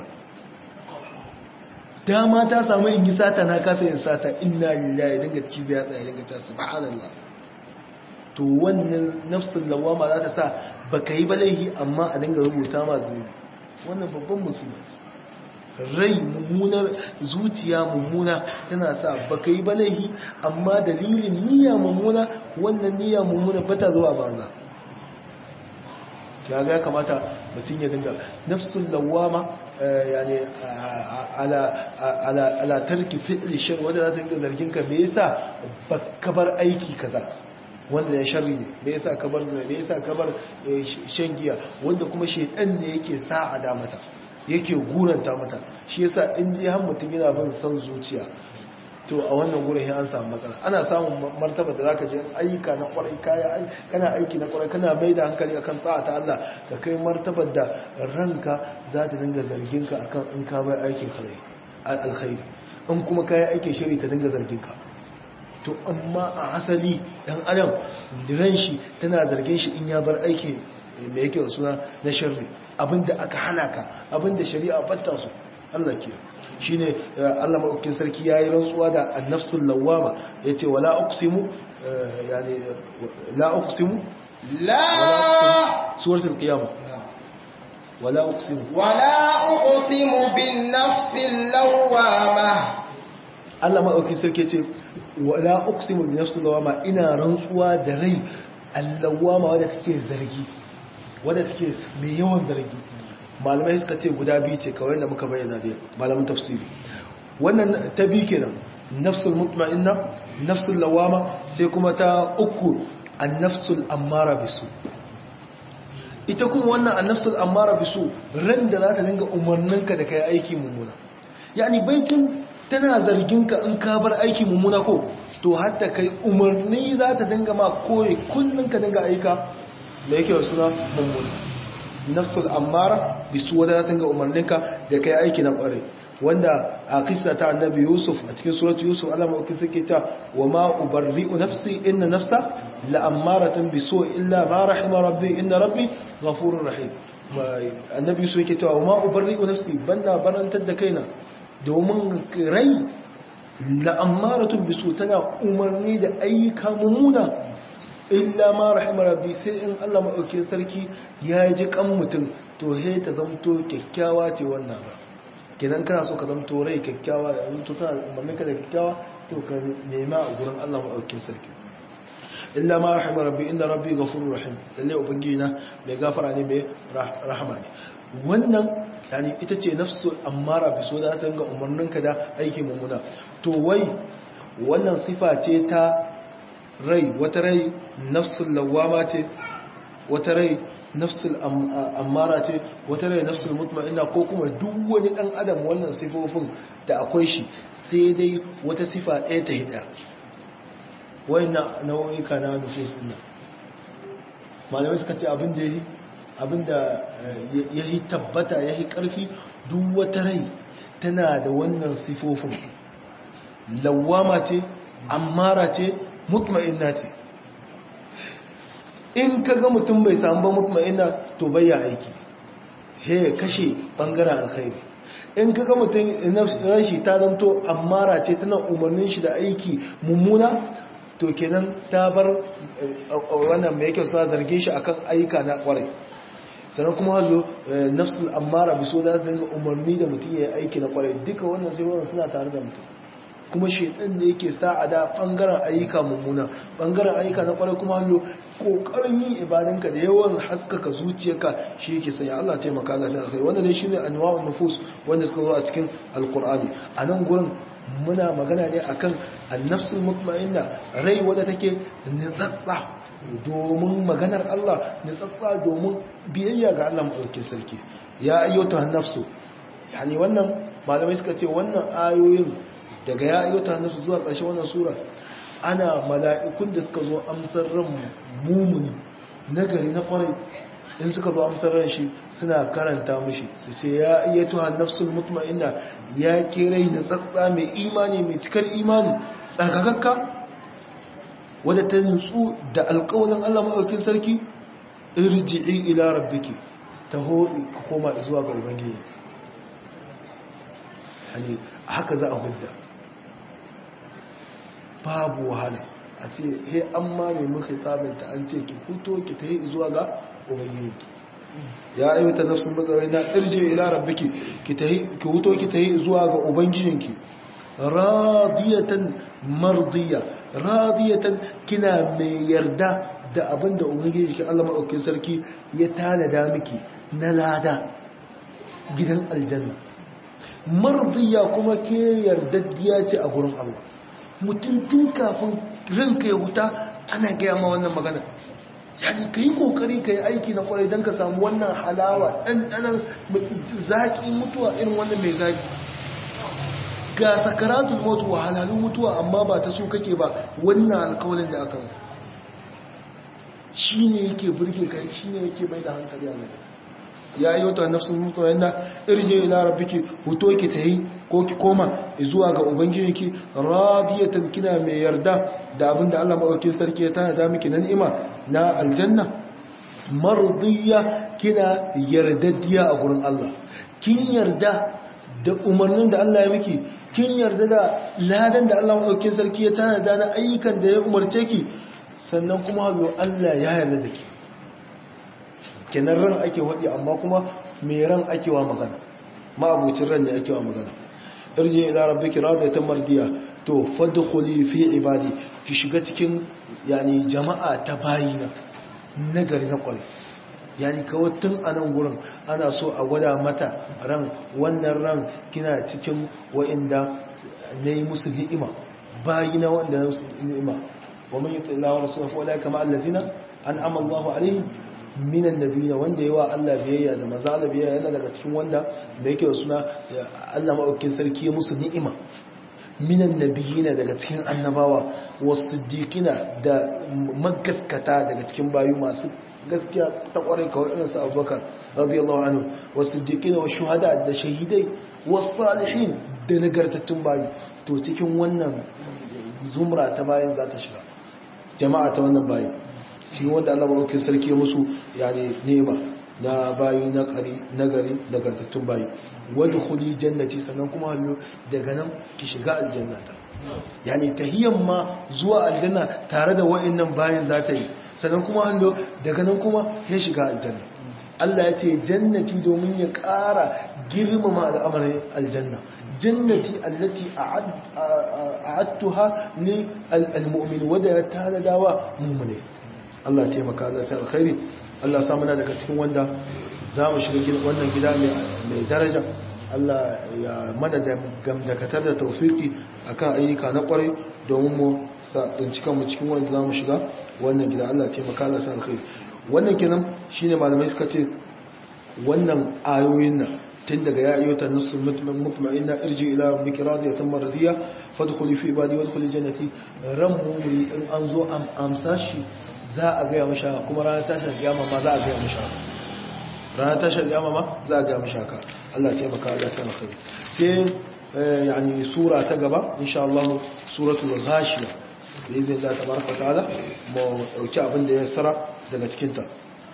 dama ta samu in yi sata na kasa yin sata inna lillahi dinga cibi ya tsaye dinga ta subhanallah to wannan nafsul lawama za ta sa baka yi balaihi amma a dinga rubuta ma zunubi wannan babban musulunci rai mummunar zuciya mummuna tana sa baka yi balahi amma dalilin niyya mummuna wannan niyya mummuna bata zuwa banza ya ga ya kamata mutum ya dinga nafsul lawama yani ala ala ala tarki fi'li shar wanda za ta dinga zargin ka me yasa baka bar aiki kaza wanda ya sharri ne me yasa ka bar me yasa ka bar shan giya wanda kuma shedan ne yake sa'ada mata yake guranta mata shi yasa in dai har mutum yana bin son zuciya to a wannan gurin an samu matsala ana samun martaba da zaka je ayyuka na kwarai kaya kana aiki na kwarai kana mai da hankali akan ta'a ta Allah ka kai martabar da ranka za ta dinga zargin ka akan in ka bai aikin alkhairi in kuma kai aikin shiri ta dinga zargin ka to amma a asali dan adam ran shi tana zargin shi in ya bar aiki mai yake suna na sharri abinda aka hana ka abinda shari'a batta su Allah ke shine Allah madaukakin sarki yayi rantsuwa da an-nafsul lawwama yace wala uqsimu yani la uqsimu la suratul qiyamah wala uqsimu wala uqsimu bin nafsil lawwama Allah madaukakin sarki yace wala uqsimu bin nafsil lawwama ina rantsuwa da rai al-lawwama wadda take zargi wadda take mai yawan zargi malamai suka ce guda biyu ce kawai da muka bayyana da malamin tafsiri wannan ta biyu kenan nafsul mutma'inna nafsul lawama sai kuma ta uku an-nafsul ammara bisu ita kuma wannan an-nafsul ammara bisu ran da za ta dinga umarninka da kai aiki mummuna yani baitin tana zargin ka in ka bar aiki mummuna ko to hatta kai umarni za ta dinga ma koyi kullun ka dinga aika da yake wa suna mummuna nafsul ammara bisu wadda ta ga umarninka da kai aiki na kware wanda a kisa ta annabi yusuf a cikin suratu yusuf Allah mauki suke ta wa ma ubarri'u nafsi inna nafsa la ammaratun bisu illa ma rahima rabbi inna rabbi ghafurur rahim annabi yusuf yake cewa wa ma ubarri'u nafsi banna barantar da kaina domin rai la ammaratun bisu tana umarni da ayyuka mummuna illa ma rahimar rabbi sai in Allah maɗaukin sarki ya ji kan mutum to he ta zamto kyakkyawa ce wannan ba kenan kana so ka zamto rai kyakkyawa da zamto tana umarnin ka da kyakkyawa to ka nema a gurin Allah maɗaukin sarki illa ma rahimar rabbi inda rabbi ghafurur rahim lalle ubangiji na mai gafara ne mai rahama ne wannan yani ita ce nafsul ammara bi so da ta ga umarnin ka da aiki mummuna to wai wannan sifa ce ta rai wata rai nafsul lawama ce wata rai nafsul ammara ce wata rai nafsul mutma'inna ko kuma duk wani dan adam wannan sifofin da akwai shi sai dai wata sifa ɗaya ta hida wayannan nau'ika na nufus din malamai suka ce abin da yayi abin da yayi tabbata yayi karfi duk wata rai tana da wannan sifofin lawama ce ammara ce mutma'inna ce in ka ga mutum bai samu ba mutma'inna to bayya aiki he kashe bangaren alkhairi in ka ga mutum rashi ta zanto ammara ce tana umarnin shi da aiki mummuna to kenan ta bar wannan mai yake suna zarge shi akan aika na kwarai sannan kuma hazo nafsul ammara biso da dinga umarni da mutum ya yi aiki na kwarai duka wannan sai wannan suna tare da mutum kuma shaitan ne yake sa a da bangaren ayyuka mummuna bangaren ayyuka na kwarai kuma hanyo kokarin yin ibadanka da yawan haskaka zuciyarka shi yake sanya Allah taimaka Allah sai alkhairi wannan ne shine anwa'un nufus wanda suka zo a cikin alqur'ani a nan gurin muna magana ne akan an-nafsul mutma'inna rai wadda take nitsatsa domin maganar Allah nitsatsa domin biyayya ga Allah madaukakin sarki ya ayyuta nafsu yani wannan malamai suka ce wannan ayoyin daga ya ayyuta hannusu zuwa ƙarshen wannan sura ana mala'ikun da suka zo amsar ran mumuni nagari na ƙwarai in suka zo amsar ran shi suna karanta mushi su ce ya ayyatu hannafsul mutma'inna ya kirai na tsatsa mai imani mai cikar imani tsarkakakka wadda ta nutsu da alƙawarin Allah maɗaukin sarki irji'i ila rabbiki taho ka koma zuwa ga ubangiji yani haka za a hudda babu wahala a ce he an ma nemi khitabinta an ce ki fito ki ta yi zuwa ga ubangiji ya ayyuta nafsul mutmainna irji ila rabbiki ki tahi ki huto ki tahi zuwa ga ubangijinki radiyatan mardiya radiyatan kina mai yarda da abinda ubangijinki Allah madaukakin sarki ya tanada miki na lada gidan aljanna mardiya kuma ke yardaddiya ce a gurin Allah mutum tun kafin ranka ya huta ana gaya ma wannan magana yani ka yi kokari ka yi aiki na kwarai don ka samu wannan halawa ɗanɗanan zaƙi mutuwa irin wannan mai zaƙi ga sakaratun mutu halalun mutuwa amma ba ta so kake ba wannan alkawalin da aka shi ne yake burge ka shi ne yake bai da hankali a gaba ya yi wata nafsun mutuwa yana irje ila rabbiki huto ki ta yi ko ki koma zuwa ga ubangijinki radiyatan kina mai yarda da abinda Allah madaukakin sarki ya tana da miki na ni'ima na aljanna mardiya kina yardaddiya a gurin Allah kin yarda da umarnin da Allah ya miki kin yarda da ladan da Allah madaukakin sarki ya tana da na ayyukan da ya umarce ki sannan kuma hazo Allah ya yarda da ki kenan ran ake wadi amma kuma me ran ake wa magana ma abucin ran ne ake wa magana irji ila rabbiki radiyatan mardiya to fadkhuli fi ibadi ki shiga cikin yani jama'a ta bayina nagari na kware yani kawai tun a nan gurin ana so a gwada mata ran wannan ran kina cikin wa'inda na yi musu ni'ima bayina wanda na musu ni'ima wa man yuti Allah wa rasulahu fa ulaika ma allazina an'ama Allahu alaihim minan nabiyina wanda yawa Allah biyayya da maza Allah biyayya yana daga cikin wanda da yake suna Allah maɗaukin sarki ya musu ni'ima minan nabiyina daga cikin annabawa wasiddiqina da magaskata daga cikin bayu masu gaskiya ta kwarai kawai irin su Abubakar radiyallahu anhu wasiddiqina wa shuhada da shahidai wasalihin da nagartattun bayu to cikin wannan zumra ta bayan za ta shiga jama'a ta wannan bayan shi wanda Allah maɗaukin sarki musu yani nema na bayi na ƙari na gari nagartattun bayi wadda kuli jannati sannan kuma hallo daga nan ki shiga aljannata yani tahiyyan ma zuwa aljanna tare da wa'annan bayin za ta yi sannan kuma hallo daga nan kuma ya shiga aljanna Allah ya ce jannati domin ya ƙara girmama al'amarin aljanna jannati allati a'adtuha li al-mu'min wadda ya tanadawa mu'mine Allah ya taimaka Allah ta alkhairi Allah sa muna daga cikin wanda za mu shiga wannan gida mai daraja Allah ya mana da gamdakatar da taufiki akan ayyuka na kwarai domin mu tsinci kanmu cikin wanda za mu shiga wannan gida Allah ya taimaka Allah sa alkhairi wannan kenan shine malamai suka ce wannan ayoyin nan tun daga ya ayyuta nasu mutma'inna irji ila rabbika radiyatan mardiya fadkhuli fi ibadi wadkhuli jannati ran mumri in an zo amsa shi za a gaya masha kuma ranar tashar kiyama ma za a gaya masha ranar tashar kiyama ma za a gaya masha ka Allah taimaka Allah sana kai sai yani sura ta gaba insha Allah suratul ghashiya bi idhnillah tabaraka ta'ala mu dauki abin da ya sara daga cikin ta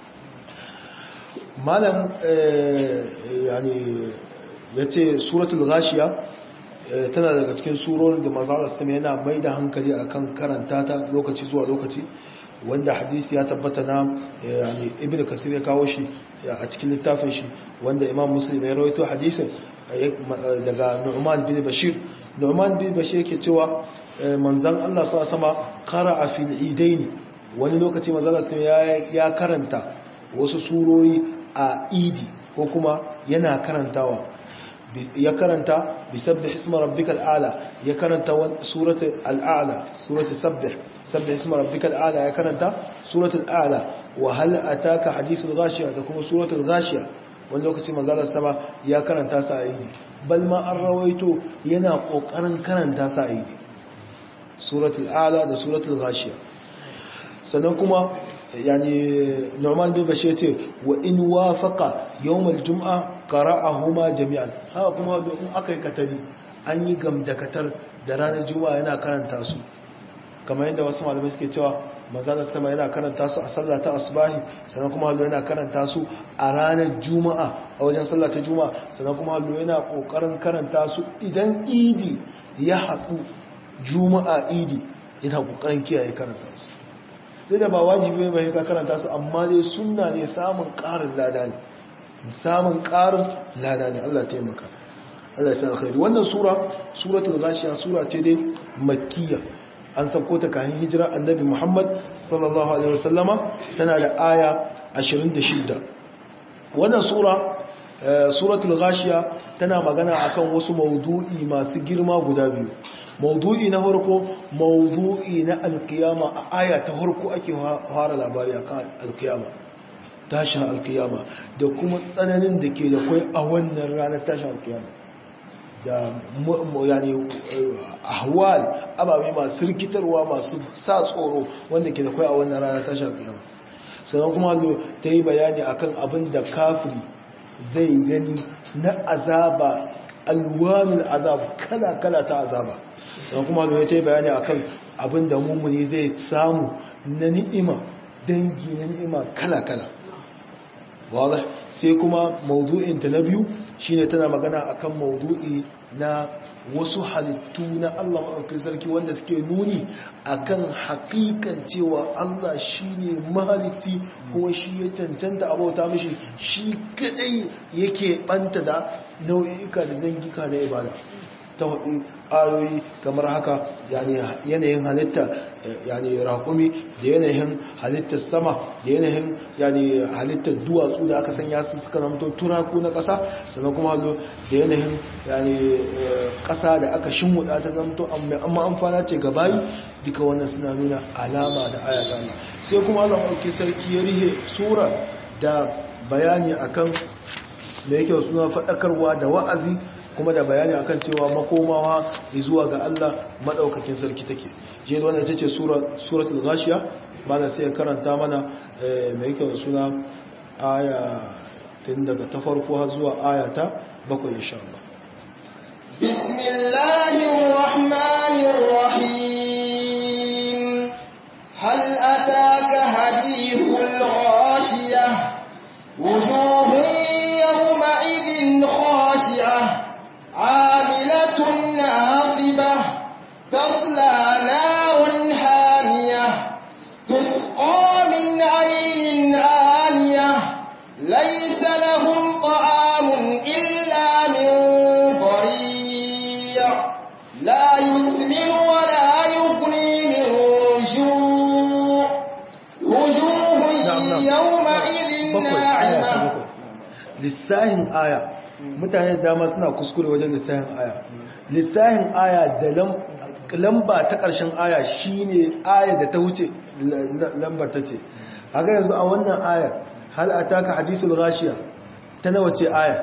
malam yani yace suratul ghashiya tana daga cikin surorin da manzo Allah yana mai da hankali akan karanta ta lokaci zuwa lokaci wanda hadisi ya tabbata na yani ibn kasir ya kawo shi a cikin littafin shi wanda imam muslim ya rawaito hadisin daga nu'man bin bashir nu'man bin bashir yake cewa manzon Allah sa sama qara'a fil idaini wani lokaci manzon Allah ya karanta wasu surori a idi ko kuma yana karantawa ya karanta bisabbih isma rabbikal a'la ya karanta suratul al'ala suratul sabbih sabbih isma rabbikal a'la ya karanta suratul a'la wa hal ataka hadithul ghashiya da kuma suratul ghashiya wani lokaci manzalar sama ya karanta sa aidi bal ma an rawaito yana kokarin karanta sa aidi suratul a'la da suratul ghashiya sannan kuma yani Nu'man bin Bashir ce wa in wafaqa yawm al-jum'a qara'ahuma jami'an haka kuma in akai katari an yi gamdakatar da ranar juma'a yana karanta su kamar yadda wasu malamai suke cewa manzalar sama yana karanta su a sallah ta asbahi sannan kuma hallo yana karanta su a ranar juma'a a wajen sallah ta juma'a sannan kuma hallo yana kokarin karanta su idan idi ya haɗu juma'a idi yana kokarin kiyaye karanta su duk da ba wajibi ba ka karanta su amma dai sunna ne samun ƙarin lada ne samun ƙarin lada ne Allah taimaka Allah ya sa alkhairi wannan sura suratul ghashiya sura ce dai makkiya an sauko ta kayan hijira annabi Muhammad sallallahu alaihi wasallama tana da aya 26 wannan sura suratul ghashiya tana magana akan wasu maudu'i masu girma guda biyu maudu'i na farko maudu'i na alkiyama a aya ta farko ake fara labari akan alkiyama tashin alkiyama da kuma tsananin da ke da kwai a wannan ranar tashin alkiyama da yani ahwal ababe masu rikitarwa masu sa tsoro wanda ke da kwai a wannan ranar tashin alkiyama sannan kuma ta yi bayani akan abin da kafiri zai gani na azaba alwamin azab kala-kala ta azaba sannan kuma ta yi bayani akan abin da mummuni zai samu na ni'ima dangi na ni'ima kala-kala wadda sai kuma maudu'inta na biyu shine tana magana akan maudu'i na wasu halittu na Allah maɗaukin sarki wanda suke nuni akan hakikan cewa Allah shine mahalitti kuma shi ya cancanta abauta mishi shi kadai yake banta da nau'ika da zangika na ibada ta hudu ayoyi kamar haka yanayin halitta yani raƙumi da yanayin halittar sama da yanayin yani halittar duwatsu da aka sanya su suka zamto turaku na ƙasa sannan kuma hallo da yanayin yani ƙasa da aka shimmuɗa ta zamto amma amfana ce ga bayi duka wannan suna nuna alama da aya ta Allah sai kuma Allah ɗauki sarki ya rihe sura da bayani akan da yake suna faɗakarwa da wa'azi kuma da bayani akan cewa makomawa zuwa ga Allah madaukakin sarki take je da wannan ita ce suratul ghashiya bana sai karanta mana mai yake suna aya tun daga ta farko har zuwa aya ta bakwai insha Allah bismillahir rahmanir rahim hal ataka hadithul ghashiyah wujuhun yawma idhin khashi'ah عاملة ناصبة تصلى نار حامية تسقى من عين آنية ليس لهم طعام إلا من ضريع لا يسمن ولا يغني من جوع وجوه يومئذ ناعمة للساهم آية mutane dama suna kuskure wajen lissahin aya lissahin aya da lamba ta ƙarshen aya shine aya da ta wuce lambar ta ce haka yanzu a wannan ayar hal ataka hadisul ghashiya ta nawa ce aya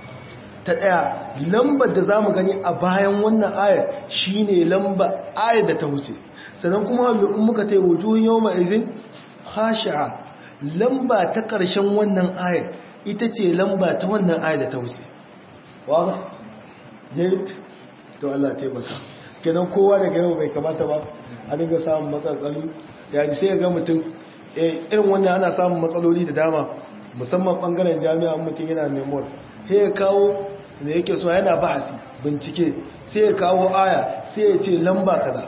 ta ɗaya lambar da zamu gani a bayan wannan ayar shine lamba aya da ta wuce sannan kuma hallo in muka tai wujuhun yawma izin khashi'a lamba ta ƙarshen wannan ayar ita ce lamba ta wannan aya da ta wuce waba yayi to Allah taimaka kenan kowa daga yau bai kamata ba a dinga samun matsaloli ya ji sai ga mutum eh irin wannan ana samun matsaloli da dama musamman bangaren jami'a mutum yana memoir sai ya kawo da yake so yana bahasi bincike sai ya kawo aya sai ya ce lamba kaza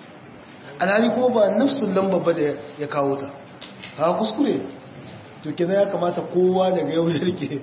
alhali ko ba nafsin lamba ba da ya kawo ta ha kuskure to kenan ya kamata kowa daga yau ya rike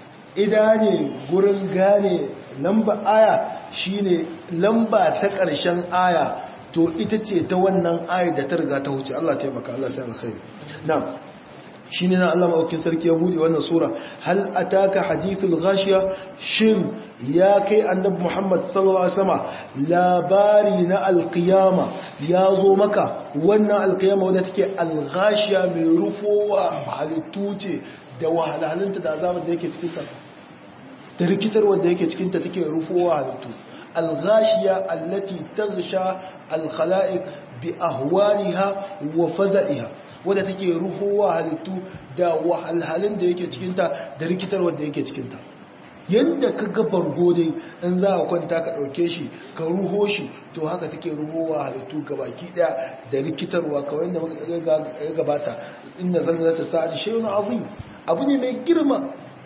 idane gurin gane lamba aya shine lamba ta ƙarshen aya to ita ce ta wannan aya da ta riga ta wuce Allah taimaka Allah sai alkhairi na'am shine na Allah maukin sarki ya bude wannan sura hal ataka hadithul ghashiya shin ya kai annabi Muhammad sallallahu alaihi wasallam labari na alqiyama ya zo maka wannan alqiyama wadda take alghashiya mai rufowa halittu ce da wahalhalunta da azabar da yake cikin ta da rikitar wanda yake cikin ta take rufowa halittu alghashiya allati taghsha alkhalaiq bi ahwaliha wa faza'iha wadda take ruhowa halittu da wahalhalun da yake cikinta da rikitar wadda yake cikinta yadda ka ga bargo dai in za a kwanta ka ɗauke shi ka ruho shi to haka take ruhowa halittu gabaki ɗaya da rikitarwa kawai da ya gabata inda zanzara ta sa'adi shi wani azim abu ne mai girma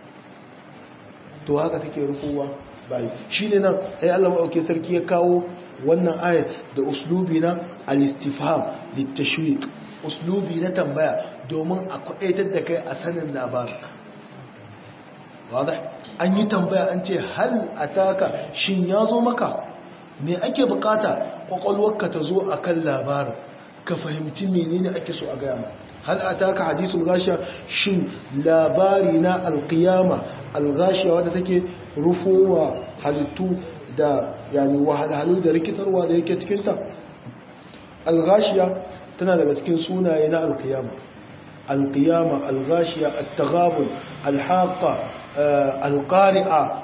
to haka take ruhowa bayi shi ne nan ya Allah maɗauke sarki ya kawo wannan ayat da uslubi na al-istifham littashwiq uslubi na tambaya domin a kwaɗaitar da kai a sanin labarin wadda an yi tambaya an ce hal a taka shin ya zo maka me ake bukata kwakwalwarka ta zo a kan labarin ka fahimci menene ake so a gaya ma hal a taka hadisul gashiya shin labari na alkiyama algashiya wadda take rufowa halittu da yani wahalhalu da rikitarwa da yake cikinta algashiya tana daga cikin sunaye na alkiyama alkiyama algashiya at-taghabun alhaqa alqari'a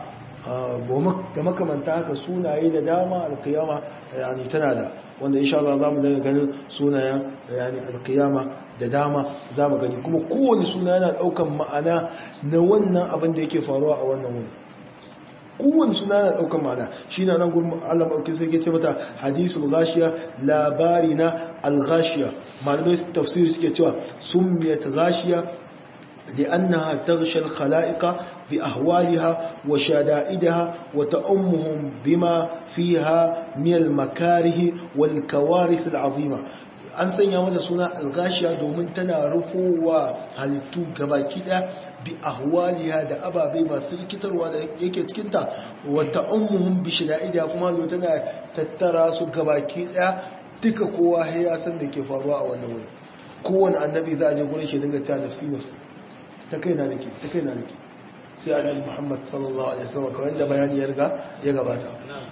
da makamanta haka sunaye da dama alkiyama yani tana da wanda insha Allah zamu daga ganin sunayen yani alkiyama da dama zamu gani kuma kowane suna yana daukan ma'ana na wannan abin da yake faruwa a wannan wuri kowane suna yana daukan ma'ana shi na nan gurin Allah maɗauki sai ce mata hadisul ghashiya labari na al-ghashiya malamai tafsiri suke cewa summiyat ghashiya لأنها تغشى الخلائق بأهوالها وشدائدها وتأمهم بما فيها من المكاره والكوارث العظيمة an sanya mata suna algashiya domin tana rufowa halittu gabaki daya bi ahwaliha da ababai masu rikitarwa da yake cikinta wata ummuhum bi shida'ida kuma zo tana tattara su gabaki daya duka kowa ya san da ke faruwa a wannan wuri kowane annabi za a je gurin shi dinga ta nafsi nafsi ta kai na nake ta kai na nake sai annabi Muhammad sallallahu alaihi wasallam kawai da bayani ya riga ya gabata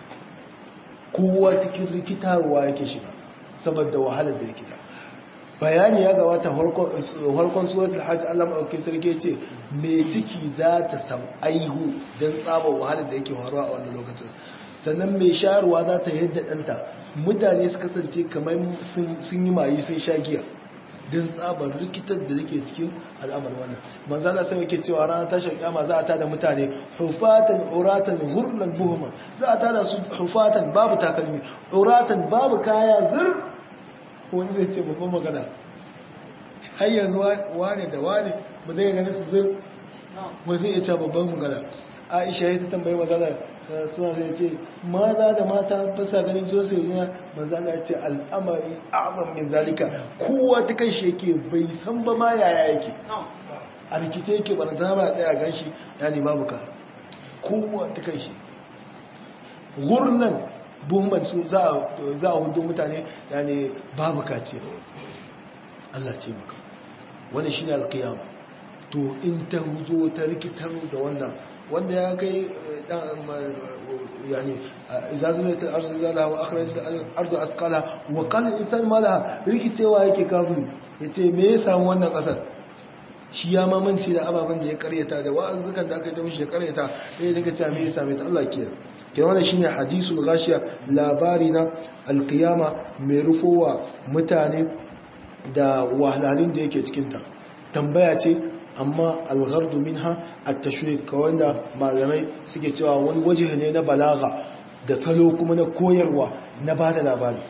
kowa cikin rikitarwa yake shiga saboda wahalar da yake da bayani ya gabata harkon suratul hajj Allah maɗauki sarki ce mai ciki za ta sam aihu don tsabar wahalar da yake faruwa a wannan lokacin sannan mai shayarwa za ta yadda ɗanta mutane su kasance kamar sun yi mayi sun sha giya don tsabar rikitar da yake cikin al'amar wannan manzana sai yake cewa ranar tashar kyama za a tada mutane hufatan uratan hurlan buhuma za a tada su hufatan babu takalmi uratan babu kaya zir wani zai ce babban magana har yanzu wane da wane ba zai gani su zir ba zai iya ce babban magana aisha ya ta tambayi magana suna zai ce maza da mata ba sa ganin zuwa sai duniya manzana ya ce al'amari azam min zalika kowa ta kan shi yake bai san ba ma yaya yake a rikice yake ba na zama ya tsaya gan shi ya ne babu ka kowa ta kan shi gurnan buhman su za a hudu mutane ya ne babu kaciya Allah ce maka wani shi ne alkiyama to in ta zo ta rikitar da wannan wanda ya kai yani izazulatul ardu zalaha wa akhrajatul ardu asqala wa qala al-insan ma laha rikicewa yake kafiri yace me ya samu wannan kasar shi ya mamanci da ababen da ya karyata da wa'azukan da aka yi ta mishi ya karyata ya daga cewa me ya same ta Allah ke ke wannan shine hadisul ghashiya labari na alqiyama mai rufowa mutane da wahalhalun da yake cikin ta tambaya ce amma alghardu minha at-tashwiq ka wanda malamai suke cewa wani waje ne na balaga da salo kuma na koyarwa na bada labari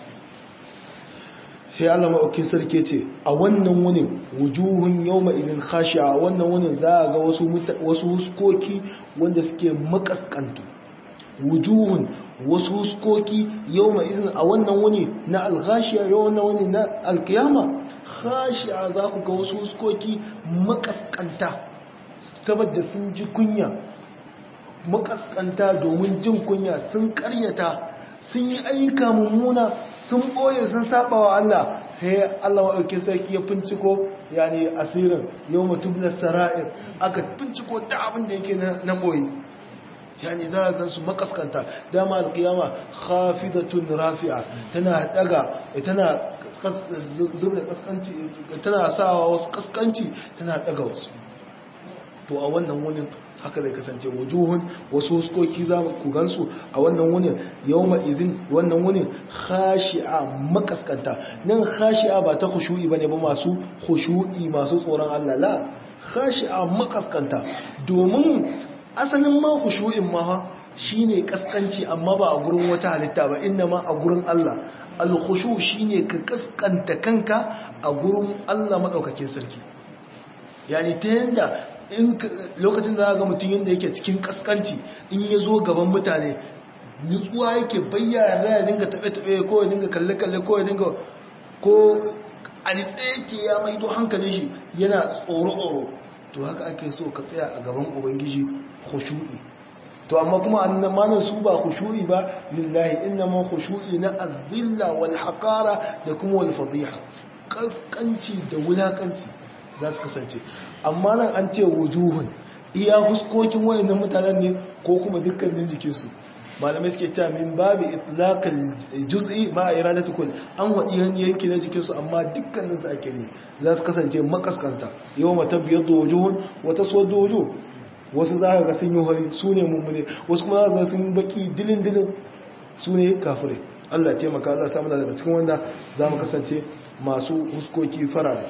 sai Allah maɗaukin sarki ce a wannan wunin wujuhun yawma idin khashi'a a wannan wunin za a ga wasu wasu huskoki wanda suke makaskantu wujuhun wasu huskoki yawma idin a wannan wuni na al-khashi'a yau wannan wuni na al-qiyama khashi'a za ku ga wasu huskoki makaskanta saboda sun ji kunya makaskanta domin jin kunya sun karyata sun yi ayyuka mummuna sun ɓoye sun saba wa Allah sai Allah maɗauki sarki ya finciko yani asirin yau mutum na sara'ir aka finciko ta abin da yake na ɓoye yani za a gansu makaskanta dama alkiyama khafidatun rafi'a tana daga tana zubda kaskanci tana sawa wasu kaskanci tana daga wasu to a wannan wunin haka zai kasance wujuhun wasu huskoki za ku gansu a wannan wunin yawma izin wannan wunin khashi'a makaskanta nan khashi'a ba ta khushu'i bane ba masu khushu'i masu tsoron Allah la khashi'a makaskanta domin asalin ma khushu'in ma shine kaskanci amma ba a gurin wata halitta ba inna ma a gurin Allah al-khushu shine ka kaskanta kanka a gurin Allah madaukakin sarki yani ta yanda in lokacin da ga mutum yadda yake cikin kaskanci in ya zo gaban mutane nutsuwa yake bayyana ya dinga taɓe-taɓe ko ya dinga kalle-kalle ko ya dinga ko a nitse ke ya maido hankalin shi yana tsoro-tsoro to haka ake so ka tsaya a gaban ubangiji khushu'i to amma kuma annamanin su ba khushu'i ba lillahi innama khushu'i na azilla wal haqara da kuma wal fadiha kaskanci da wulakanci za su kasance amma nan an ce wujuhun iya huskokin wayannan mutanen ne ko kuma dukkanin jikinsu malamai suke cewa min babu itlaqal juz'i ma iradatu kull an wadi yanki na jikinsu amma dukkanin su ake ne za su kasance makaskanta yawma tabyadu wujuhun wa taswaddu wujuh wasu za ka ga sun yi hori su ne mummune wasu kuma za ka ga sun baki dilin dilin su ne kafirai Allah taimaka Allah samu daga cikin wanda za mu kasance masu huskoki farare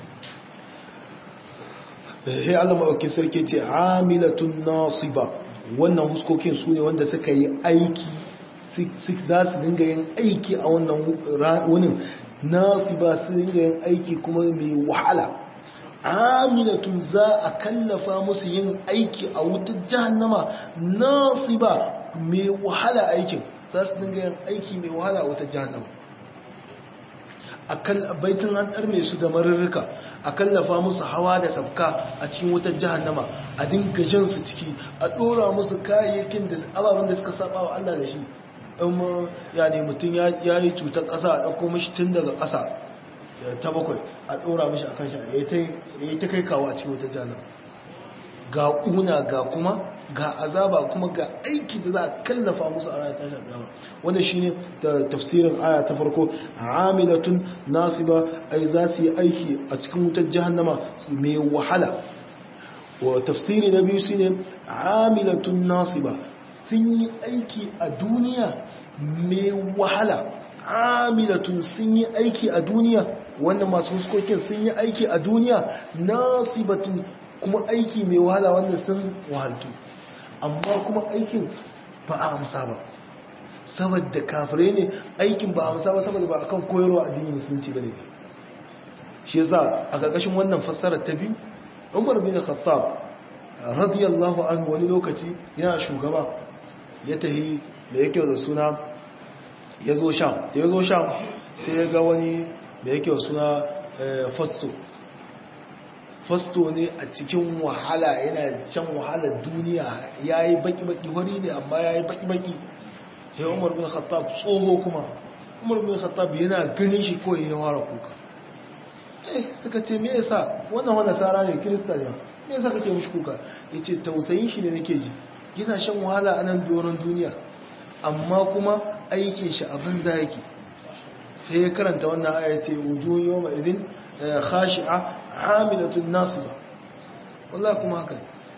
he Allah maɗauki sarki ce amilatun nasiba wannan huskokin su ne wanda suka yi aiki za su dinga yin aiki a wannan wunin nasiba su dinga yin aiki kuma mai wahala amilatun za a kallafa musu yin aiki a wutar jahannama nasiba mai wahala aikin za su dinga yin aiki mai wahala a wutar jahannama a baitin an ɗarme su da marurruka a kallafa musu hawa da sabka a cikin wutar jahannama a dinga jan su ciki a ɗora musu kayayyakin da ababen da suka saba wa Allah da shi in ya ne mutum ya yi cutar ƙasa a ɗauko mashi tun daga ƙasa ta bakwai a ɗora mashi a kan shi ya yi ta kai kawo a cikin wutar jahannama ga ƙuna ga kuma ga azaba kuma ga aiki da za a kallafa musu a ranar tashin kiyama wanda shine tafsirin aya ta farko amilatun nasiba ai za su yi aiki a cikin wutar jahannama mai wahala wa tafsiri na biyu shine amilatun nasiba sun yi aiki a duniya mai wahala amilatun sun yi aiki a duniya wannan masu fuskokin sun yi aiki a duniya nasibatun kuma aiki mai wahala wanda sun wahaltu amma kuma aikin ba a amsa ba saboda kafirai ne aikin ba a amsa ba saboda ba a kan koyarwa addinin musulunci ba ne shi yasa a ƙarƙashin wannan fassarar ta biyu umar bin khattab radiyallahu anhu wani lokaci yana shugaba ya tahi da yake da suna ya zo sham da ya zo sham sai ya ga wani da yake da suna fasto fasto ne a cikin wahala yana can wahalar duniya ya yi baki-baki wani ne amma ya yi baki-baki ya umar bin khattab tsoho kuma umar bin khattab yana ganin shi kawai ya wara kuka eh suka ce me yasa wannan wani tsara ne kirista ne me yasa kake mishi kuka ya ce tausayin shi ne nake ji yana shan wahala a nan doron duniya amma kuma aikin shi abin za yake sai ya karanta wannan ayyace wujuhun yawma idin khashi'a hamilatun nasiba wallahi kuma haka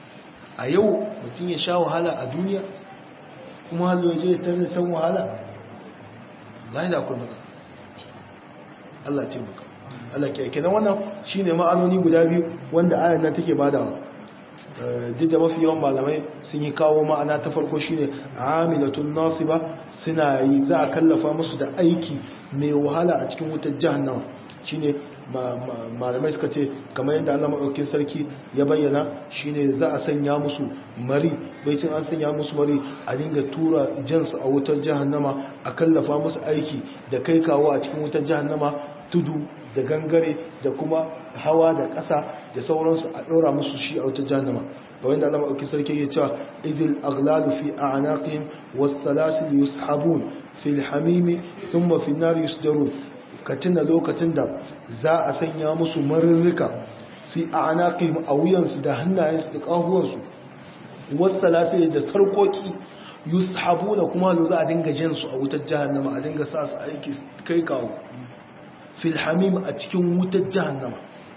a yau mutum ya sha wahala a duniya kuma hallo ya je ya tare san wahala wallahi da akwai matsala Allah ya taimaka Allah ke kenan wannan shine ma'anoni guda biyu wanda ayan nan take badawa duk da mafi yawan malamai sun yi kawo ma'ana ta farko shine amilatun nasiba suna yi za a kallafa musu da aiki mai wahala a cikin wutar jahannama shine malamai suka ce kamar yadda Allah maɗaukin sarki ya bayyana shine za a sanya musu mari baicin an sanya musu mari a dinga tura jansu a wutar jahannama a kallafa musu aiki da kai kawo a cikin wutar jahannama tudu da gangare da kuma hawa da ƙasa da sauransu a ɗora musu shi a wutar jahannama ga wanda Allah maɗaukin sarki ya cewa idil aglalu fi a'naqihim was salasil yushabun fil hamimi thumma fi nar yusjarun ka tuna lokacin da za a sanya musu marurruka fi a anaƙim a wuyansu da hannayensu da ƙahuwansu wasu lasiri da sarkoki yushabu da kuma lo za a dinga jinsu a wutar jahannama a dinga sa su aiki kai kawo filhamim a cikin wutar jahannama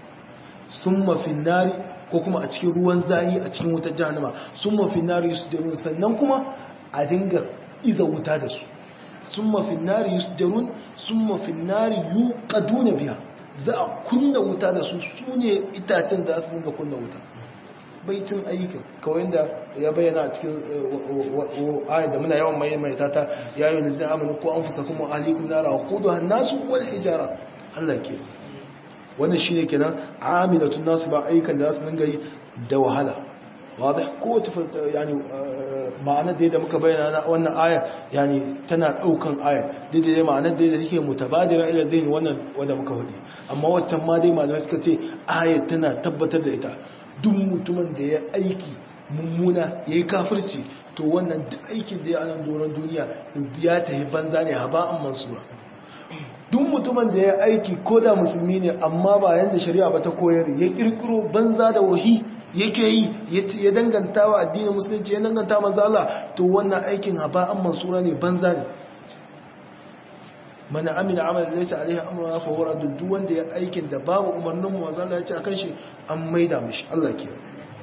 sun mafin nari ko kuma a cikin ruwan zayi a cikin wutar jahannama sun mafin nari su da sannan kuma a dinga iza wuta da su sun mafin nari yusjarun sun mafin nari yuqaduna biya za a kunna wuta da su su ne itacen da su dinga kunna wuta baitin ayyukan kawai da ya bayyana a cikin ayat da muna yawan mai mai tata ya yi nizin amini ko an fusa kuma alikun nara wa kudu hannasu wal hijara Allah ke wannan shi ne kenan amilatun nasu ba ayyukan da za su dinga yi da wahala wadda kowace yani ma'anar da muka bayyana na wannan aya yani tana daukan aya daidai ma'anar da take mutabadira ila din wannan wanda muka faɗi amma waccan ma dai malamai suka ce aya tana tabbatar da ita duk mutumin da ya aiki mummuna yayi kafirci to wannan duk aikin da ya anan doron duniya ya tafi banza ne haba'an mansura duk mutumin da ya aiki ko da musulmi ne amma ba yanda shari'a ba ta koyar ya kirkiro banza da wahi yake yi ya danganta wa addinin musulunci ya danganta mazala to wannan aikin haba'an mansura ne banza ne mana amina amal laysa alaihi amruna fa huwa duk wanda ya aikin da babu umarnin mu mazala ya ce akan shi an maida mishi Allah ke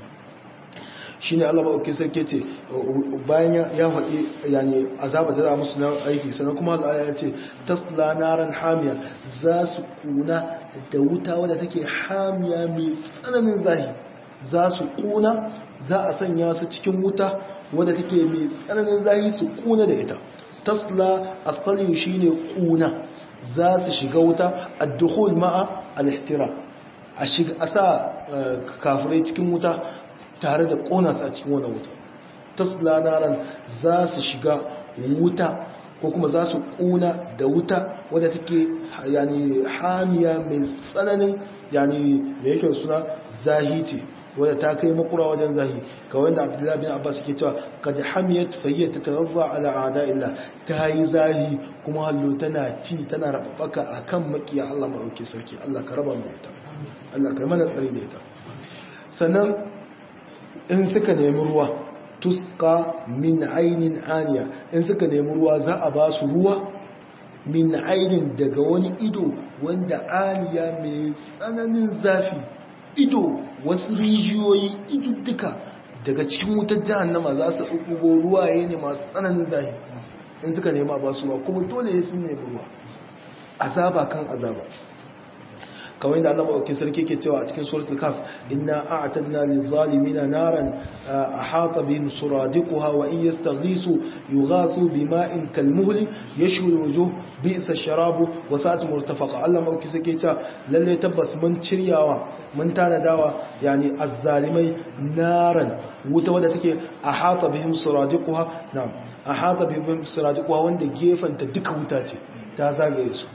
shine Allah ba oke sarki ce bayan ya faɗi yani azaba da za musu na aiki sannan kuma Allah ya ce tasla naran hamiya za su kuna da wuta wadda take hamiya mai tsananin zahi za su kuna za a sanya su cikin wuta wadda take mai tsananin zahi su kuna da ita tasla asali shine kuna za su shiga wuta ad-dukhul ma'a al-ihtira a shiga a sa kafirai cikin wuta tare da kona su a cikin wannan wuta tasla naran za su shiga wuta ko kuma za su kuna da wuta wadda take yani hamiya mai tsananin yani mai yake suna zahi ce wadda ta kai makura wajen zahi kawai da abdullahi bin abbas ke cewa kad hamiyat fayyat tatarra ala ada illa ta yi zahi kuma hallo tana ci tana rababaka akan makiya Allah madauke sarki Allah ka raba mu da ita Allah ka mana tsari da ita sannan in suka nemi ruwa tuska min ainin aniya in suka nemi ruwa za a ba su ruwa min ainin daga wani ido wanda aniya mai tsananin zafi ido wasu rijiyoyi idudduka daga cikin wutar jahannama za su ɗuɓɓugo ruwaye ne masu tsananin zafi in suka nema ba su ruwa kuma dole ya sun nemi ruwa azaba kan azaba kamar yadda Allah maɗauki sarki ke cewa a cikin suratul kaf inna a'tadna lil-zalimina naran ahata bihim suradiquha wa in yastaghisu yughathu bima'in kalmuhli yashwi al-wujuh bi'sa ash-sharabu wa sa'at murtafaqa Allah maɗauki sarki cewa lalle tabbas mun ciryawa mun tanadawa yani azzalimai naran wuta wadda take ahata bihim suradiquha na'am ahata bihim suradiquha wanda gefanta duka wuta ce ta zagaye su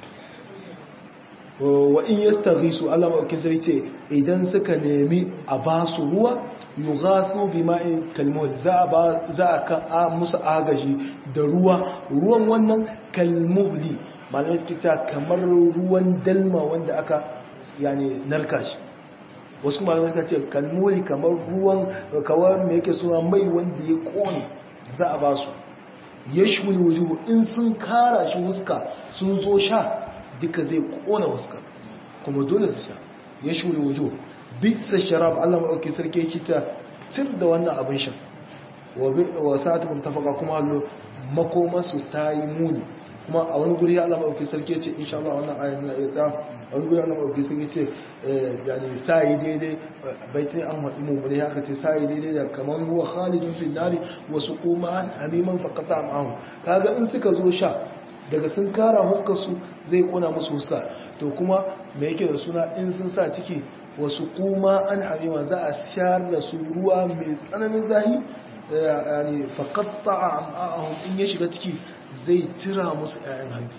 wa in yastaghisu Allah maukin sai ce idan suka nemi a ba su ruwa yughasu bima'in kalmul za a ba za a kan musu agaji da ruwa ruwan wannan kalmuhli malamai suke cewa kamar ruwan dalma wanda aka yani narka shi wasu malamai suka ce kalmuhli kamar ruwan kawar me yake suna mai wanda ya kone za a ba su yashmul wujuh in sun kara shi huska sun zo sha duka zai kona huska kuma dole su sha ya shuri wujo bitsa sharab Allah maɗauki sarki kita cir da wannan abin shan wa sa'atu mutafaka kuma hallo makomasu ta yi muni kuma a wani guri Allah maɗauki sarki ce insha Allah wannan ayin na isa a wani guri Allah maɗauki sarki ce yani sa'i daidai baitin an haɗu mummuni haka ce sa'i daidai da kamar ruwa khalidun fi nari wasu kuma hamiman fakata ma'ahu kaga in suka zo sha daga sun kara su zai kona musu huska to kuma me yake da suna in sun sa ciki wasu kuma an hamima za a shayar da su ruwa mai tsananin zahi yani faqatta am'ahum in ya shiga ciki zai tira musu ƴaƴan hanji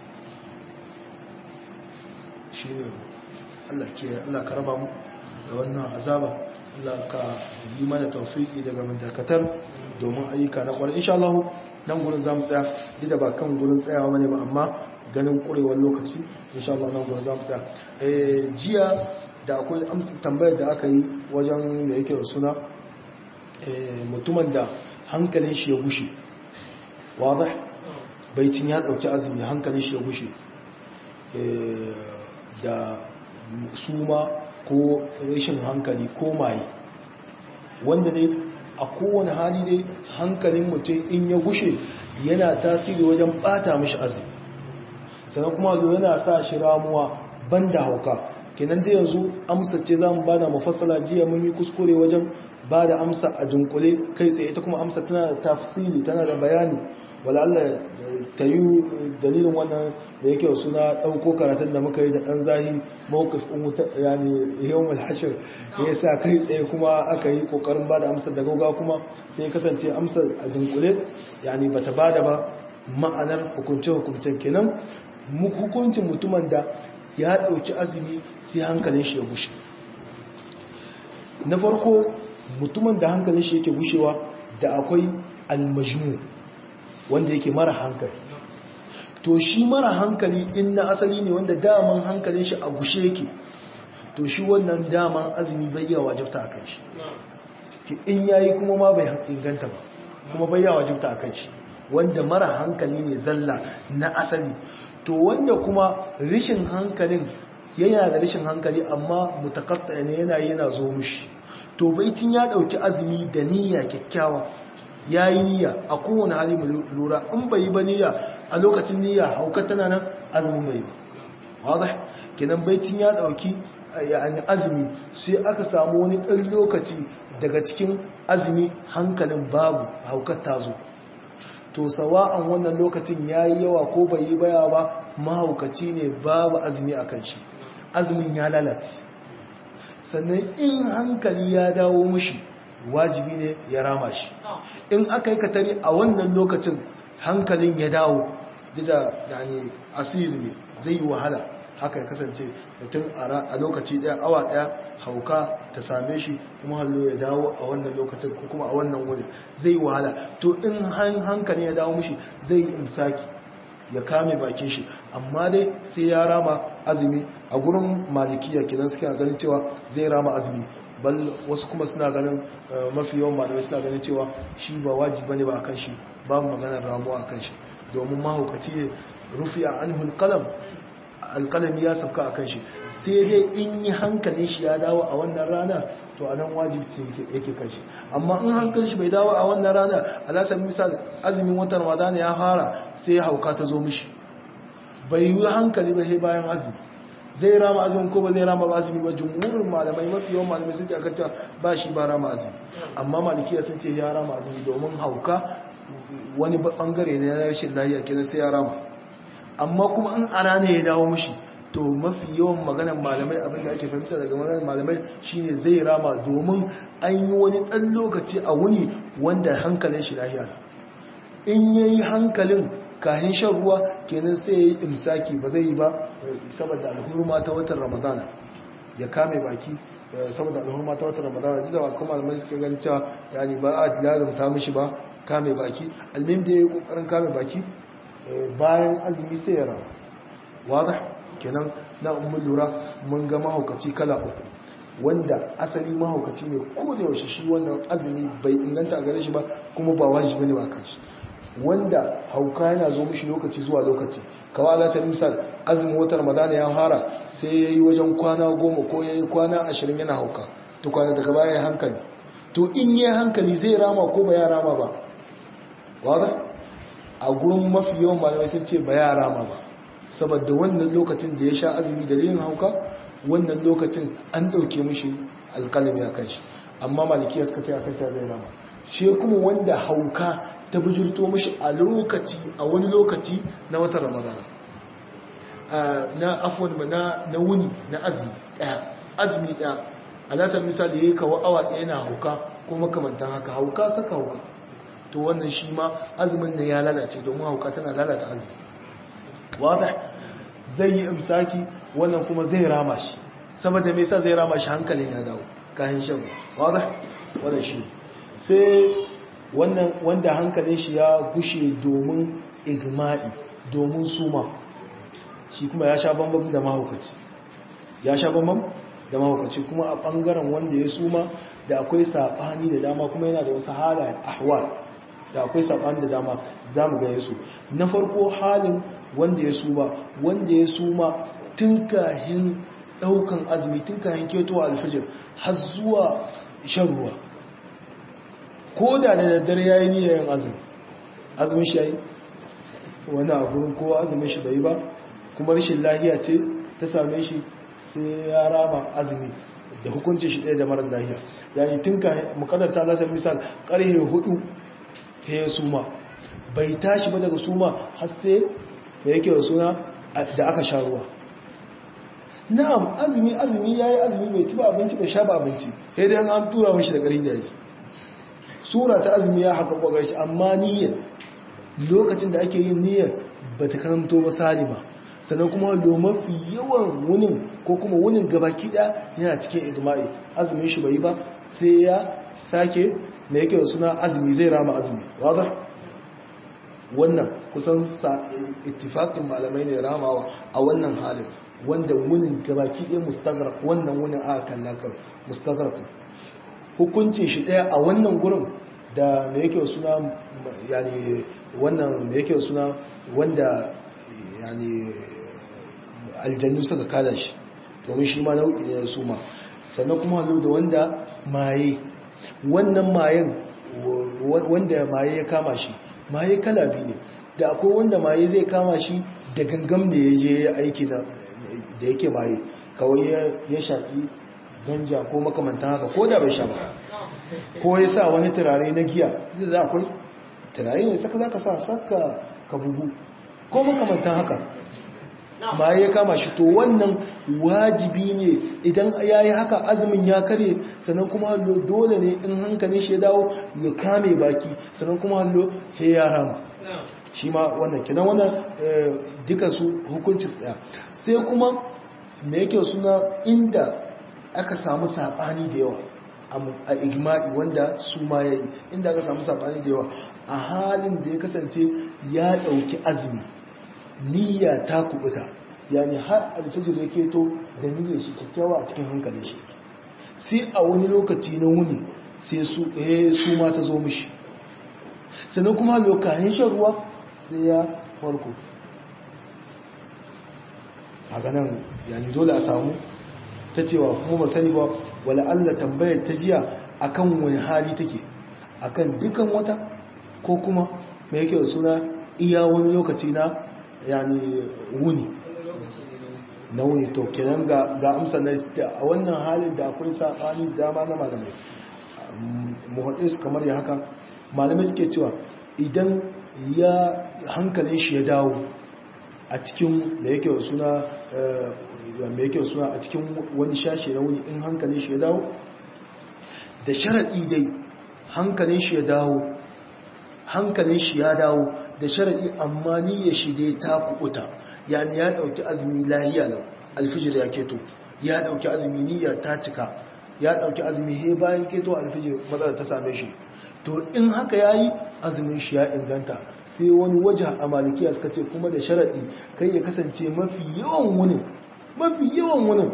shine Allah ke Allah ka raba mu da wannan azaba Allah ka yi mana tawfiki daga mandakatar domin ayyuka na kwarai insha Allah nan gurin zamu tsaya duk da ba kan gurin tsayawa bane ba amma ganin kurewar lokaci insha Allah nan gurin zamu tsaya eh jiya da akwai amsa tambayar da aka yi wajen da yake da suna eh mutumin da hankalin shi ya gushe wadah baitin ya dauki azumi hankalin shi ya gushe eh da suma ko rashin hankali ko maye wanda ne a kowane hali dai hankalin mutum in ya gushe yana tasiri wajen bata mishi azumi sannan kuma zo yana sa shi ramuwa banda hauka kenan da yanzu amsa ce za mu bada mafassala jiya mun yi kuskure wajen bada amsa a dunkule kai tsaye ita kuma amsa tana da tafsiri tana da bayani wala Allah ta yi dalilin wannan da yake suna ɗauko karatun da muka yi da ɗan zahi mawukaf ɗin wuta yani yau mai hashir ya sa kai tsaye kuma aka yi ƙoƙarin ba da amsar da gauga kuma sai kasance amsar a jinkule yani ba ta ba da ba ma'anar hukunce-hukuncen kenan hukuncin mutumin da ya ɗauki azumi sai hankalin shi ya gushe na farko mutumin da hankalin shi yake gushewa da akwai almajmu wanda yake mara hankali to shi mara hankali in na asali ne wanda daman hankalin shi a gushe yake to shi wannan daman azumi bai yawa wajibta a kan shi in yayi kuma ma bai inganta ba kuma bai yawa wajibta a kan shi wanda mara hankali ne zalla na asali to wanda kuma rishin hankalin yana da rishin hankali amma mutakatta ne yana yana zo mushi to baitin ya dauki azumi da niyya kyakkyawa yayi niyya a kowane hali mu lura in bai ba niyya a lokacin niyya haukar tana nan azumin bai ba wadah kenan baitin ya dauki yani azumi sai aka samu wani dan lokaci daga cikin azumi hankalin babu haukar ta zo to sawa'an wannan lokacin yayi yawa ko bai yi baya ba mahaukaci ne babu azumi a kan shi azumin ya lalace sannan in hankali ya dawo mushi wajibi ne ya rama shi in aka yi katari a wannan lokacin hankalin ya dawo da yani asiri ne zai yi wahala haka ya kasance mutum a lokaci daya awa daya hauka ta same shi kuma hallo ya dawo a wannan lokacin ko kuma a wannan wuri zai yi wahala to in hankali ya dawo mushi zai yi imsaki ya kame bakin shi amma dai sai ya rama azumi a gurin malikiya kenan suke ganin cewa zai rama azumi bal wasu kuma suna ganin mafi yawan malamai suna ganin cewa shi ba wajibi bane ba akan shi babu maganar ramuwa akan shi domin mahaukaci ne rufi a anhul qalam alqalami ya sauka akan shi sai dai in yi hankalin shi ya dawo a wannan rana to a nan wajibci yake kan shi amma in hankali shi bai dawo a wannan rana alasar misal azumin watan ramadana ya fara sai ya hauka ta zo mishi bai yi hankali ba sai bayan azumi zai rama azumin ko ba zai rama ba azumi ba jumhurin malamai mafi yawan malamai sun ce aka ce ba shi ba rama azumi amma malikiya sun ce ya rama azumi domin hauka wani bangare ne na rashin lafiya kenan sai ya rama amma kuma in a rana ya dawo mishi to mafi yawan maganar malamai abinda ake fahimta daga maganar malamai shine zai rama domin an yi wani ɗan lokaci a wuni wanda hankalin shi lahiya in ya yi hankalin kahin shan ruwa kenan sai ya yi imsaki ba zai yi ba saboda alhurma ta watan ramadana ya kame baki saboda alhurma ta watan ramadana duk da kuma malamai suka gan cewa yani ba a lazumta mishi ba kame baki almin da ya yi kokarin kame baki bayan azumi sai ya rama wadah kenan na umar lura mun ga mahaukaci kala uku wanda asali mahaukaci ne ko da yaushe shi wannan azumi bai inganta a gare shi ba kuma ba wajibi ne ba kan shi wanda hauka yana zo mishi lokaci zuwa lokaci kawai ala sai misal azumin watan ramadana ya fara sai ya yi wajen kwana goma ko ya yi kwana ashirin yana hauka to kwana daga baya ya hankali to in yi hankali zai rama ko ba ya rama ba wada a gurin mafi yawan malamai sun ce ba ya rama ba saboda wannan lokacin da ya sha azumi dalilin hauka wannan lokacin an ɗauke mishi alƙalami a kan shi amma malikiya suka ta yakan zai rama shi kuma wanda hauka ta bujurto mishi a lokaci a wani lokaci na watan ramadana na afon na na wuni na azumi ɗaya azumi ɗaya alasar misali ya yi kawo awa ɗaya na hauka ko makamantan haka hauka saka hauka to wannan shi ma azumin ne ya lalace domin hauka tana lalata azumi wada zai yi imsaki wannan kuma zai rama shi saboda me yasa zai rama shi hankalin ya dawo kayan shan wada wannan shi sai wannan wanda hankalin shi ya gushe domin igma'i domin suma shi kuma ya sha bambam da mahaukaci ya sha bambam da mahaukaci kuma a bangaren wanda ya suma da akwai sabani da dama kuma yana da wasu halayen ahwal da akwai sabani da dama za mu gaya su na farko halin wanda ya suma wanda ya suma tun kahin daukan azumi tun kahin ketowa alfijir har zuwa shan ruwa ko da da daddare ya yi niyayen azumi azumin shi ya yi wani aburin kowa azumin shi bai ba kuma rashin lahiya ce ta same shi sai ya rama azumi da hukunci shi ɗaya da marar lahiya yayi tun kahin mukadar ta zasa misal ƙarhe hudu ya suma bai tashi ba daga suma har sai da yake da suna da aka sha ruwa na'am azumi azumi yayi azumi bai ci ba abinci bai sha ba abinci sai dai an tura mishi da garin da yake sura ta azumi ya haka kokarin shi amma niyyar lokacin da ake yin niyyar ba ta karanto ba salima sannan kuma lo mafi yawan wunin ko kuma wunin gabaki da yana cikin igma'i azumin shi bai ba sai ya sake da yake da suna azumi zai rama azumi wadda wannan kusan ittifakin malamai ne ramawa a wannan halin wanda wunin gabaki ɗaya mustagrak wannan wunin aka kalla kawai mustagrak hukuncin shi ɗaya a wannan gurin da me yake suna yani wannan me yake suna wanda yani aljannu suka kada shi domin shi ma nau'i ne su ma sannan kuma hazo da wanda maye wannan mayen wanda maye ya kama shi maye kala biyu ne da akwai wanda maye zai kama shi da gangam da ya je aiki da yake maye kawai ya shaƙi ganja ko makamantan haka ko da bai sha ba ko ya sa wani turare na giya da za akwai turare ne saka za ka sa saka ka bugu ko makamantan haka ma ya kama shi to wannan wajibi ne idan ya yi haka azumin ya kare sannan kuma hallo dole ne in hankalin shi ya dawo ya kame baki sannan kuma hallo ya rama shi ma wannan kenan wannan dukansu hukunci tsaya sai kuma me yake suna inda aka samu saɓani da yawa a igma'i wanda su ma ya yi inda aka samu saɓani da yawa a halin da ya kasance ya ɗauki azumi niyya ta kubuta yani har alfijir ya keto da niyyar shi kyakkyawa a cikin hankalin shi sai a wani lokaci na wuni sai su eh su ma ta zo mishi sannan kuma lokacin shan ruwa sai ya farko a ganin yani dole a samu ta cewa kuma ba sani ba wala Allah tambayar ta jiya akan wani hali take akan dukan wata ko kuma me yake da suna iya wani lokaci na yani wuni na wuni to kenan ga ga amsa na a wannan halin da akwai sabani dama na malamai muhaddis kamar ya haka malamai suke cewa idan ya hankalin shi ya dawo a cikin da yake da suna mai yake suna a cikin wani shashe na wuni in hankalin shi ya dawo da sharaɗi dai hankalin shi ya dawo hankalin shi ya dawo da sharaɗi amma niyyar shi dai ta kuɓuta yani ya ɗauki azumi lahiya lau alfijir ya keto ya ɗauki azumi niyya ta cika ya ɗauki azumi he bayan keto alfijir matsala ta same shi to in haka ya yi azumin shi ya inganta sai wani waje a malikiya suka ce kuma da sharaɗi kai ya kasance mafi yawan wunin mafi yawan wunin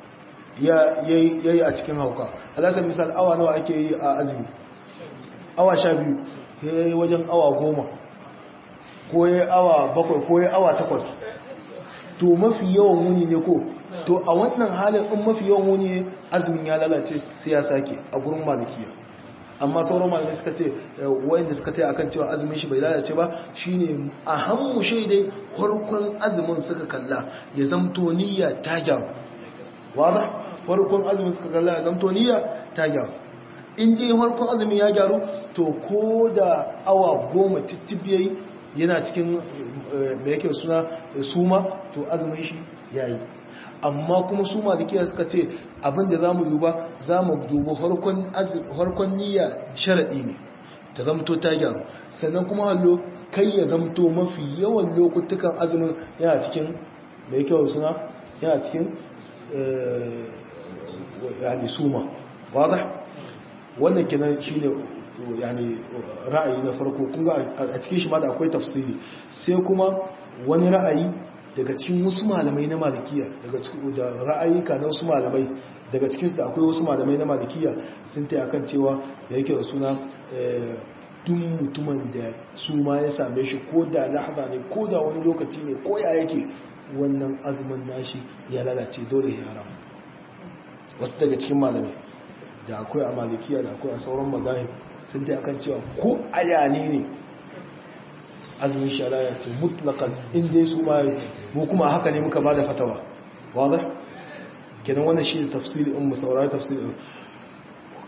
ya yi a cikin hauka alasar misal awa nawa ake yi a azumi awa sha biyu ya yi wajen awa goma ko ya yi awa bakwai ko ya yi awa takwas to mafi yawan wuni ne ko to a wannan halin in mafi yawan wuni azumin ya lalace sai ya sake a gurin malikiya amma sauran malamai suka ce wayanda suka taya akan cewa azumin shi bai lalace ba shine a hannu shaidai farkon azumin suka kalla ya zamto niyya ta gyaru wada farkon azumin suka kalla ya zamto niyya ta gyaru in dai farkon azumin ya gyaru to ko da awa goma tittibiyayi yana cikin mai yake suna suma to azumin shi yayi amma kuma su malikiya suka ce abinda za mu duba za mu duba harkon niyya sharaɗi ne ta zamto ta gyaru sannan kuma hallo kai ya zamto mafi yawan lokutukan azumin yana cikin mai kyau suna yana cikin yani suma wadda wannan kenan shi ne yani ra'ayi na farko kunga a cikin shi ma da akwai tafsiri sai kuma wani ra'ayi daga cikin wasu malamai na malikiya daga da ra'ayika na wasu malamai daga cikinsu da akwai wasu malamai na malikiya sun ta akan cewa da yake da suna duk mutumin da su ma ya same shi ko da lahza ne ko da wani lokaci ne ko ya yake wannan azumin nashi ya lalace dole ya haram wasu daga cikin malamai da akwai a malikiya da akwai a sauran mazahib sun ta akan cewa ko ayane ne azumin shari'a ce mutlakan inda su ma mu kuma haka ne muka ba da fatawa wadda kenan wannan shi da tafsiri in mu saurari tafsiri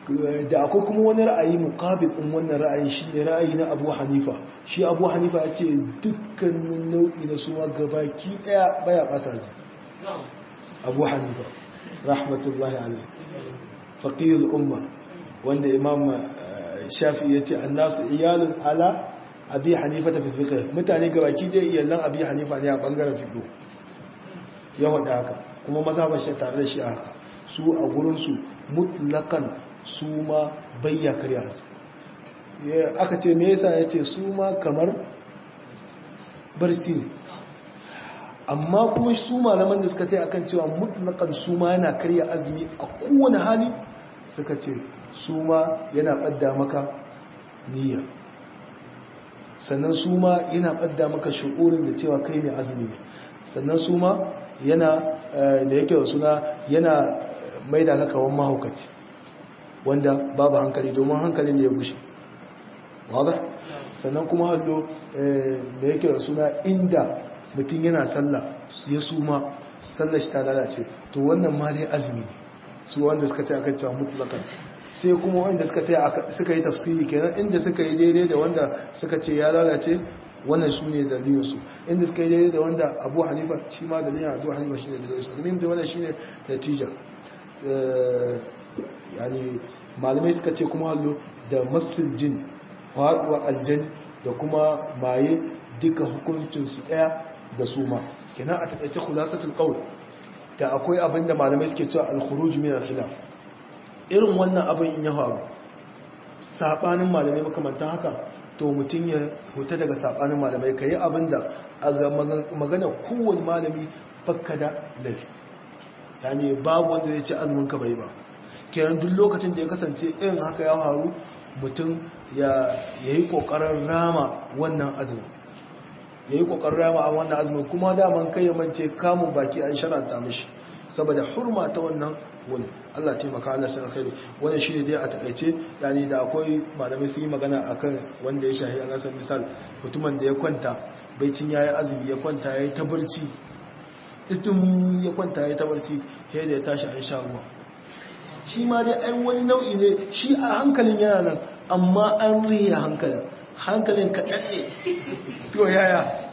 da akwai kuma wani ra'ayi muqabil din wannan ra'ayi shine ra'ayi na Abu Hanifa shi Abu Hanifa ya ce dukkanin nau'i na suma gabaki daya baya bata zai Abu Hanifa rahmatullahi alaihi faqih al-umma wanda Imam Shafi ya ce annasu iyalun ala Abi Hanifa ta fiqh mutane gabaki daya iyalan Abi Hanifa ne a bangaren fiqh ya wada haka kuma mazhabar shi tare da shi haka su a gurin su mutlakan su ma bayya karya su aka ce me yasa ya ce su ma kamar barsi ne amma kuma su malaman da suka ce akan cewa mutlakan su ma yana karya azumi a kowane hali suka ce su ma yana ɓadda maka niyya sannan su ma yana ɓadda maka shi'urin da cewa kai mai azumi ne sannan su ma yana da yake da suna yana mai da kakawan mahaukaci wanda babu hankali domin hankalin da ya gushe wadda sannan kuma hallo da yake da suna inda mutum yana sallah ya suma sallah shi ta lalace to wannan ma dai azumi ne su wanda suka ta akan cewa mutlakan sai kuma wanda suka ta suka yi tafsiri kenan inda suka yi daidai da wanda suka ce ya lalace wannan su ne dalilinsu inda suka yi daidai da wanda abu hanifa shi ma dalilin abu hanifa shi ne dalilinsu domin da wannan shi ne natija yani malamai suka ce kuma hallo da masul jin faɗuwa aljan da kuma maye duka hukuncinsu ɗaya da su ma kenan a taƙaice khulasatul qawl da akwai abin da malamai suke cewa al-khuruj min al-khilaf irin wannan abin in ya faru sabanin malamai makamantan haka to mutum ya huta daga sabanin malamai kai abin da a magana kowane malami fakka da laifi yani babu wanda zai ce azumin ka bai ba kenan duk lokacin da ya kasance irin haka ya faru mutum ya yi kokarin rama wannan azumin ya yi kokarin rama a wannan azumin kuma daman kai ya mance kamun baki an sharanta mishi saboda hurma ta wannan wani Allah taimaka Allah sai alkhairi wannan shine dai a takaice yani da akwai malamai sun yi magana akan wanda ya shahi Allah san misal mutumin da ya kwanta baicin yayi azumi ya kwanta yayi ta barci idin ya kwanta yayi ta barci sai da ya tashi an sha ruwa shi ma dai ai wani nau'i ne shi a hankalin yana nan amma an riya hankalin hankalin kaɗan ne to yaya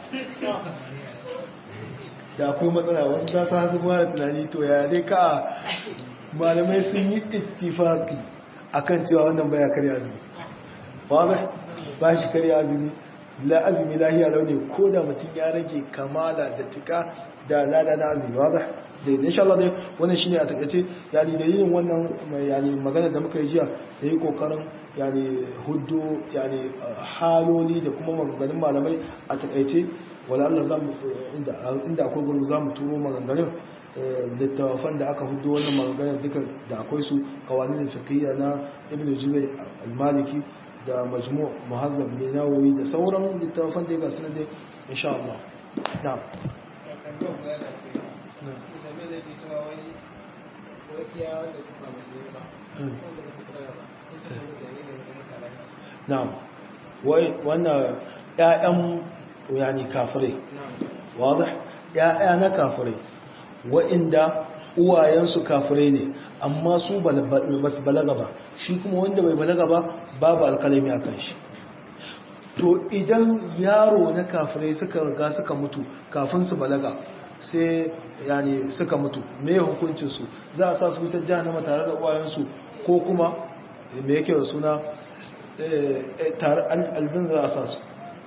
da akwai matsala wasu za su hasu mara tunani to yaya dai ka malamai sun yi ittifaki akan cewa wannan baya karya azumi ba ba shi karya azumi la azumi lahiya launi ko da mutum ya rage kamala da cika da lada na azumi ba da insha Allah dai wannan shine a takaice yani da yin wannan yani magana da muka yi jiya da yi kokarin yani huddo yani haloli da kuma maganganun malamai a takaice wala Allah zamu inda inda akwai gurbu zamu turo maganganun littafan da aka huddo wannan maganganun duka da akwai su kawanin fiqhiyya na Ibn Juzay al-Maliki da Majmu' Muhazzab Nawawi da sauran littafan da ga sunan dai insha Allah na'am na'am wai wannan ƴaƴan yani kafirai wadah ƴaƴa na kafirai wa'inda uwayensu kafirai ne amma su ba su balaga ba shi kuma wanda bai balaga ba babu alkalami a kan shi to idan yaro na kafirai suka riga suka mutu kafin su balaga sai yani suka mutu me hukuncinsu za a sa su wutar jahannama tare da uwayensu ko kuma me yake da suna tare alzin za a sa su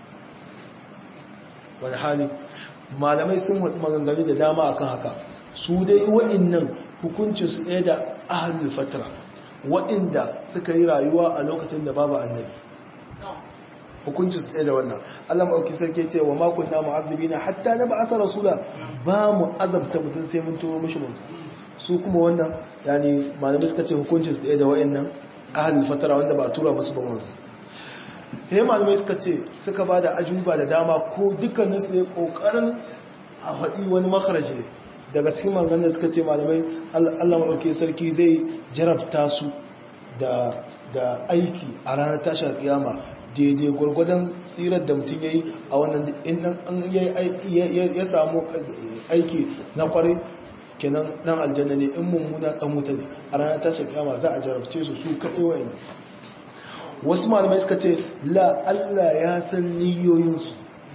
wani hali malamai sun maganganu da dama akan haka su dai wa'innan hukuncinsu ɗaya da ahalul fatara wa'inda suka yi rayuwa a lokacin da babu annabi hukuncin su ɗaya da wannan Allah maɗauki sarki ce wa makon na mu'azzabi na hatta na ba asa rasula ba mu azabta mutum sai mun turo mishi mutum su kuma wannan yani malamai suka ce hukuncin su ɗaya da wa'annan ahalin fatara wanda ba a tura musu ba wanzu sai malamai suka ce suka ba da ajuba da dama ko dukkanin su ne ƙoƙarin a faɗi wani makaraje daga cikin maganin suka ce malamai Allah maɗauki sarki zai jarabta su da aiki a ranar tashar kiyama daidai gwargwadon tsirar da mutum ya yi a wannan inda ya samu aiki na kwarai kenan dan aljanna ne in mummuna dan wuta ne a ranar tashin kiyama za a jarabce su su kaɗai wayan wasu malamai suka ce la Allah ya san niyoyinsu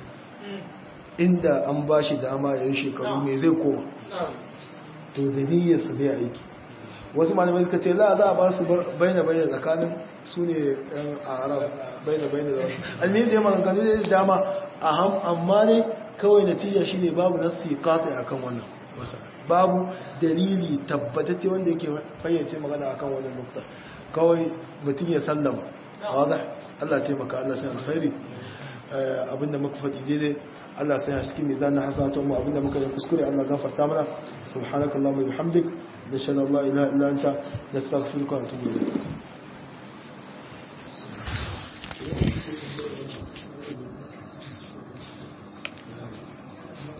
inda an ba shi dama yayin shekaru me zai koma to da niyyarsa zai aiki wasu malamai suka ce la za a ba su baina baina tsakanin su ne yan arab baina baina da wasu almini da maganganu da dama amma ne kawai natija shi ne babu nasu kata a kan wannan babu dalili tabbatacce wanda yake fayyace magana a kan wannan nukta kawai mutum ya sallama wadda allah taimaka allah sai alkhairi abinda muka faɗi daidai Allah sai ya cikin mizanin hasanatun mu abinda muka yi kuskure Allah gafarta mana subhanakallahumma bihamdik nashhadu an la ilaha illa anta nastaghfiruka wa natubu ilayk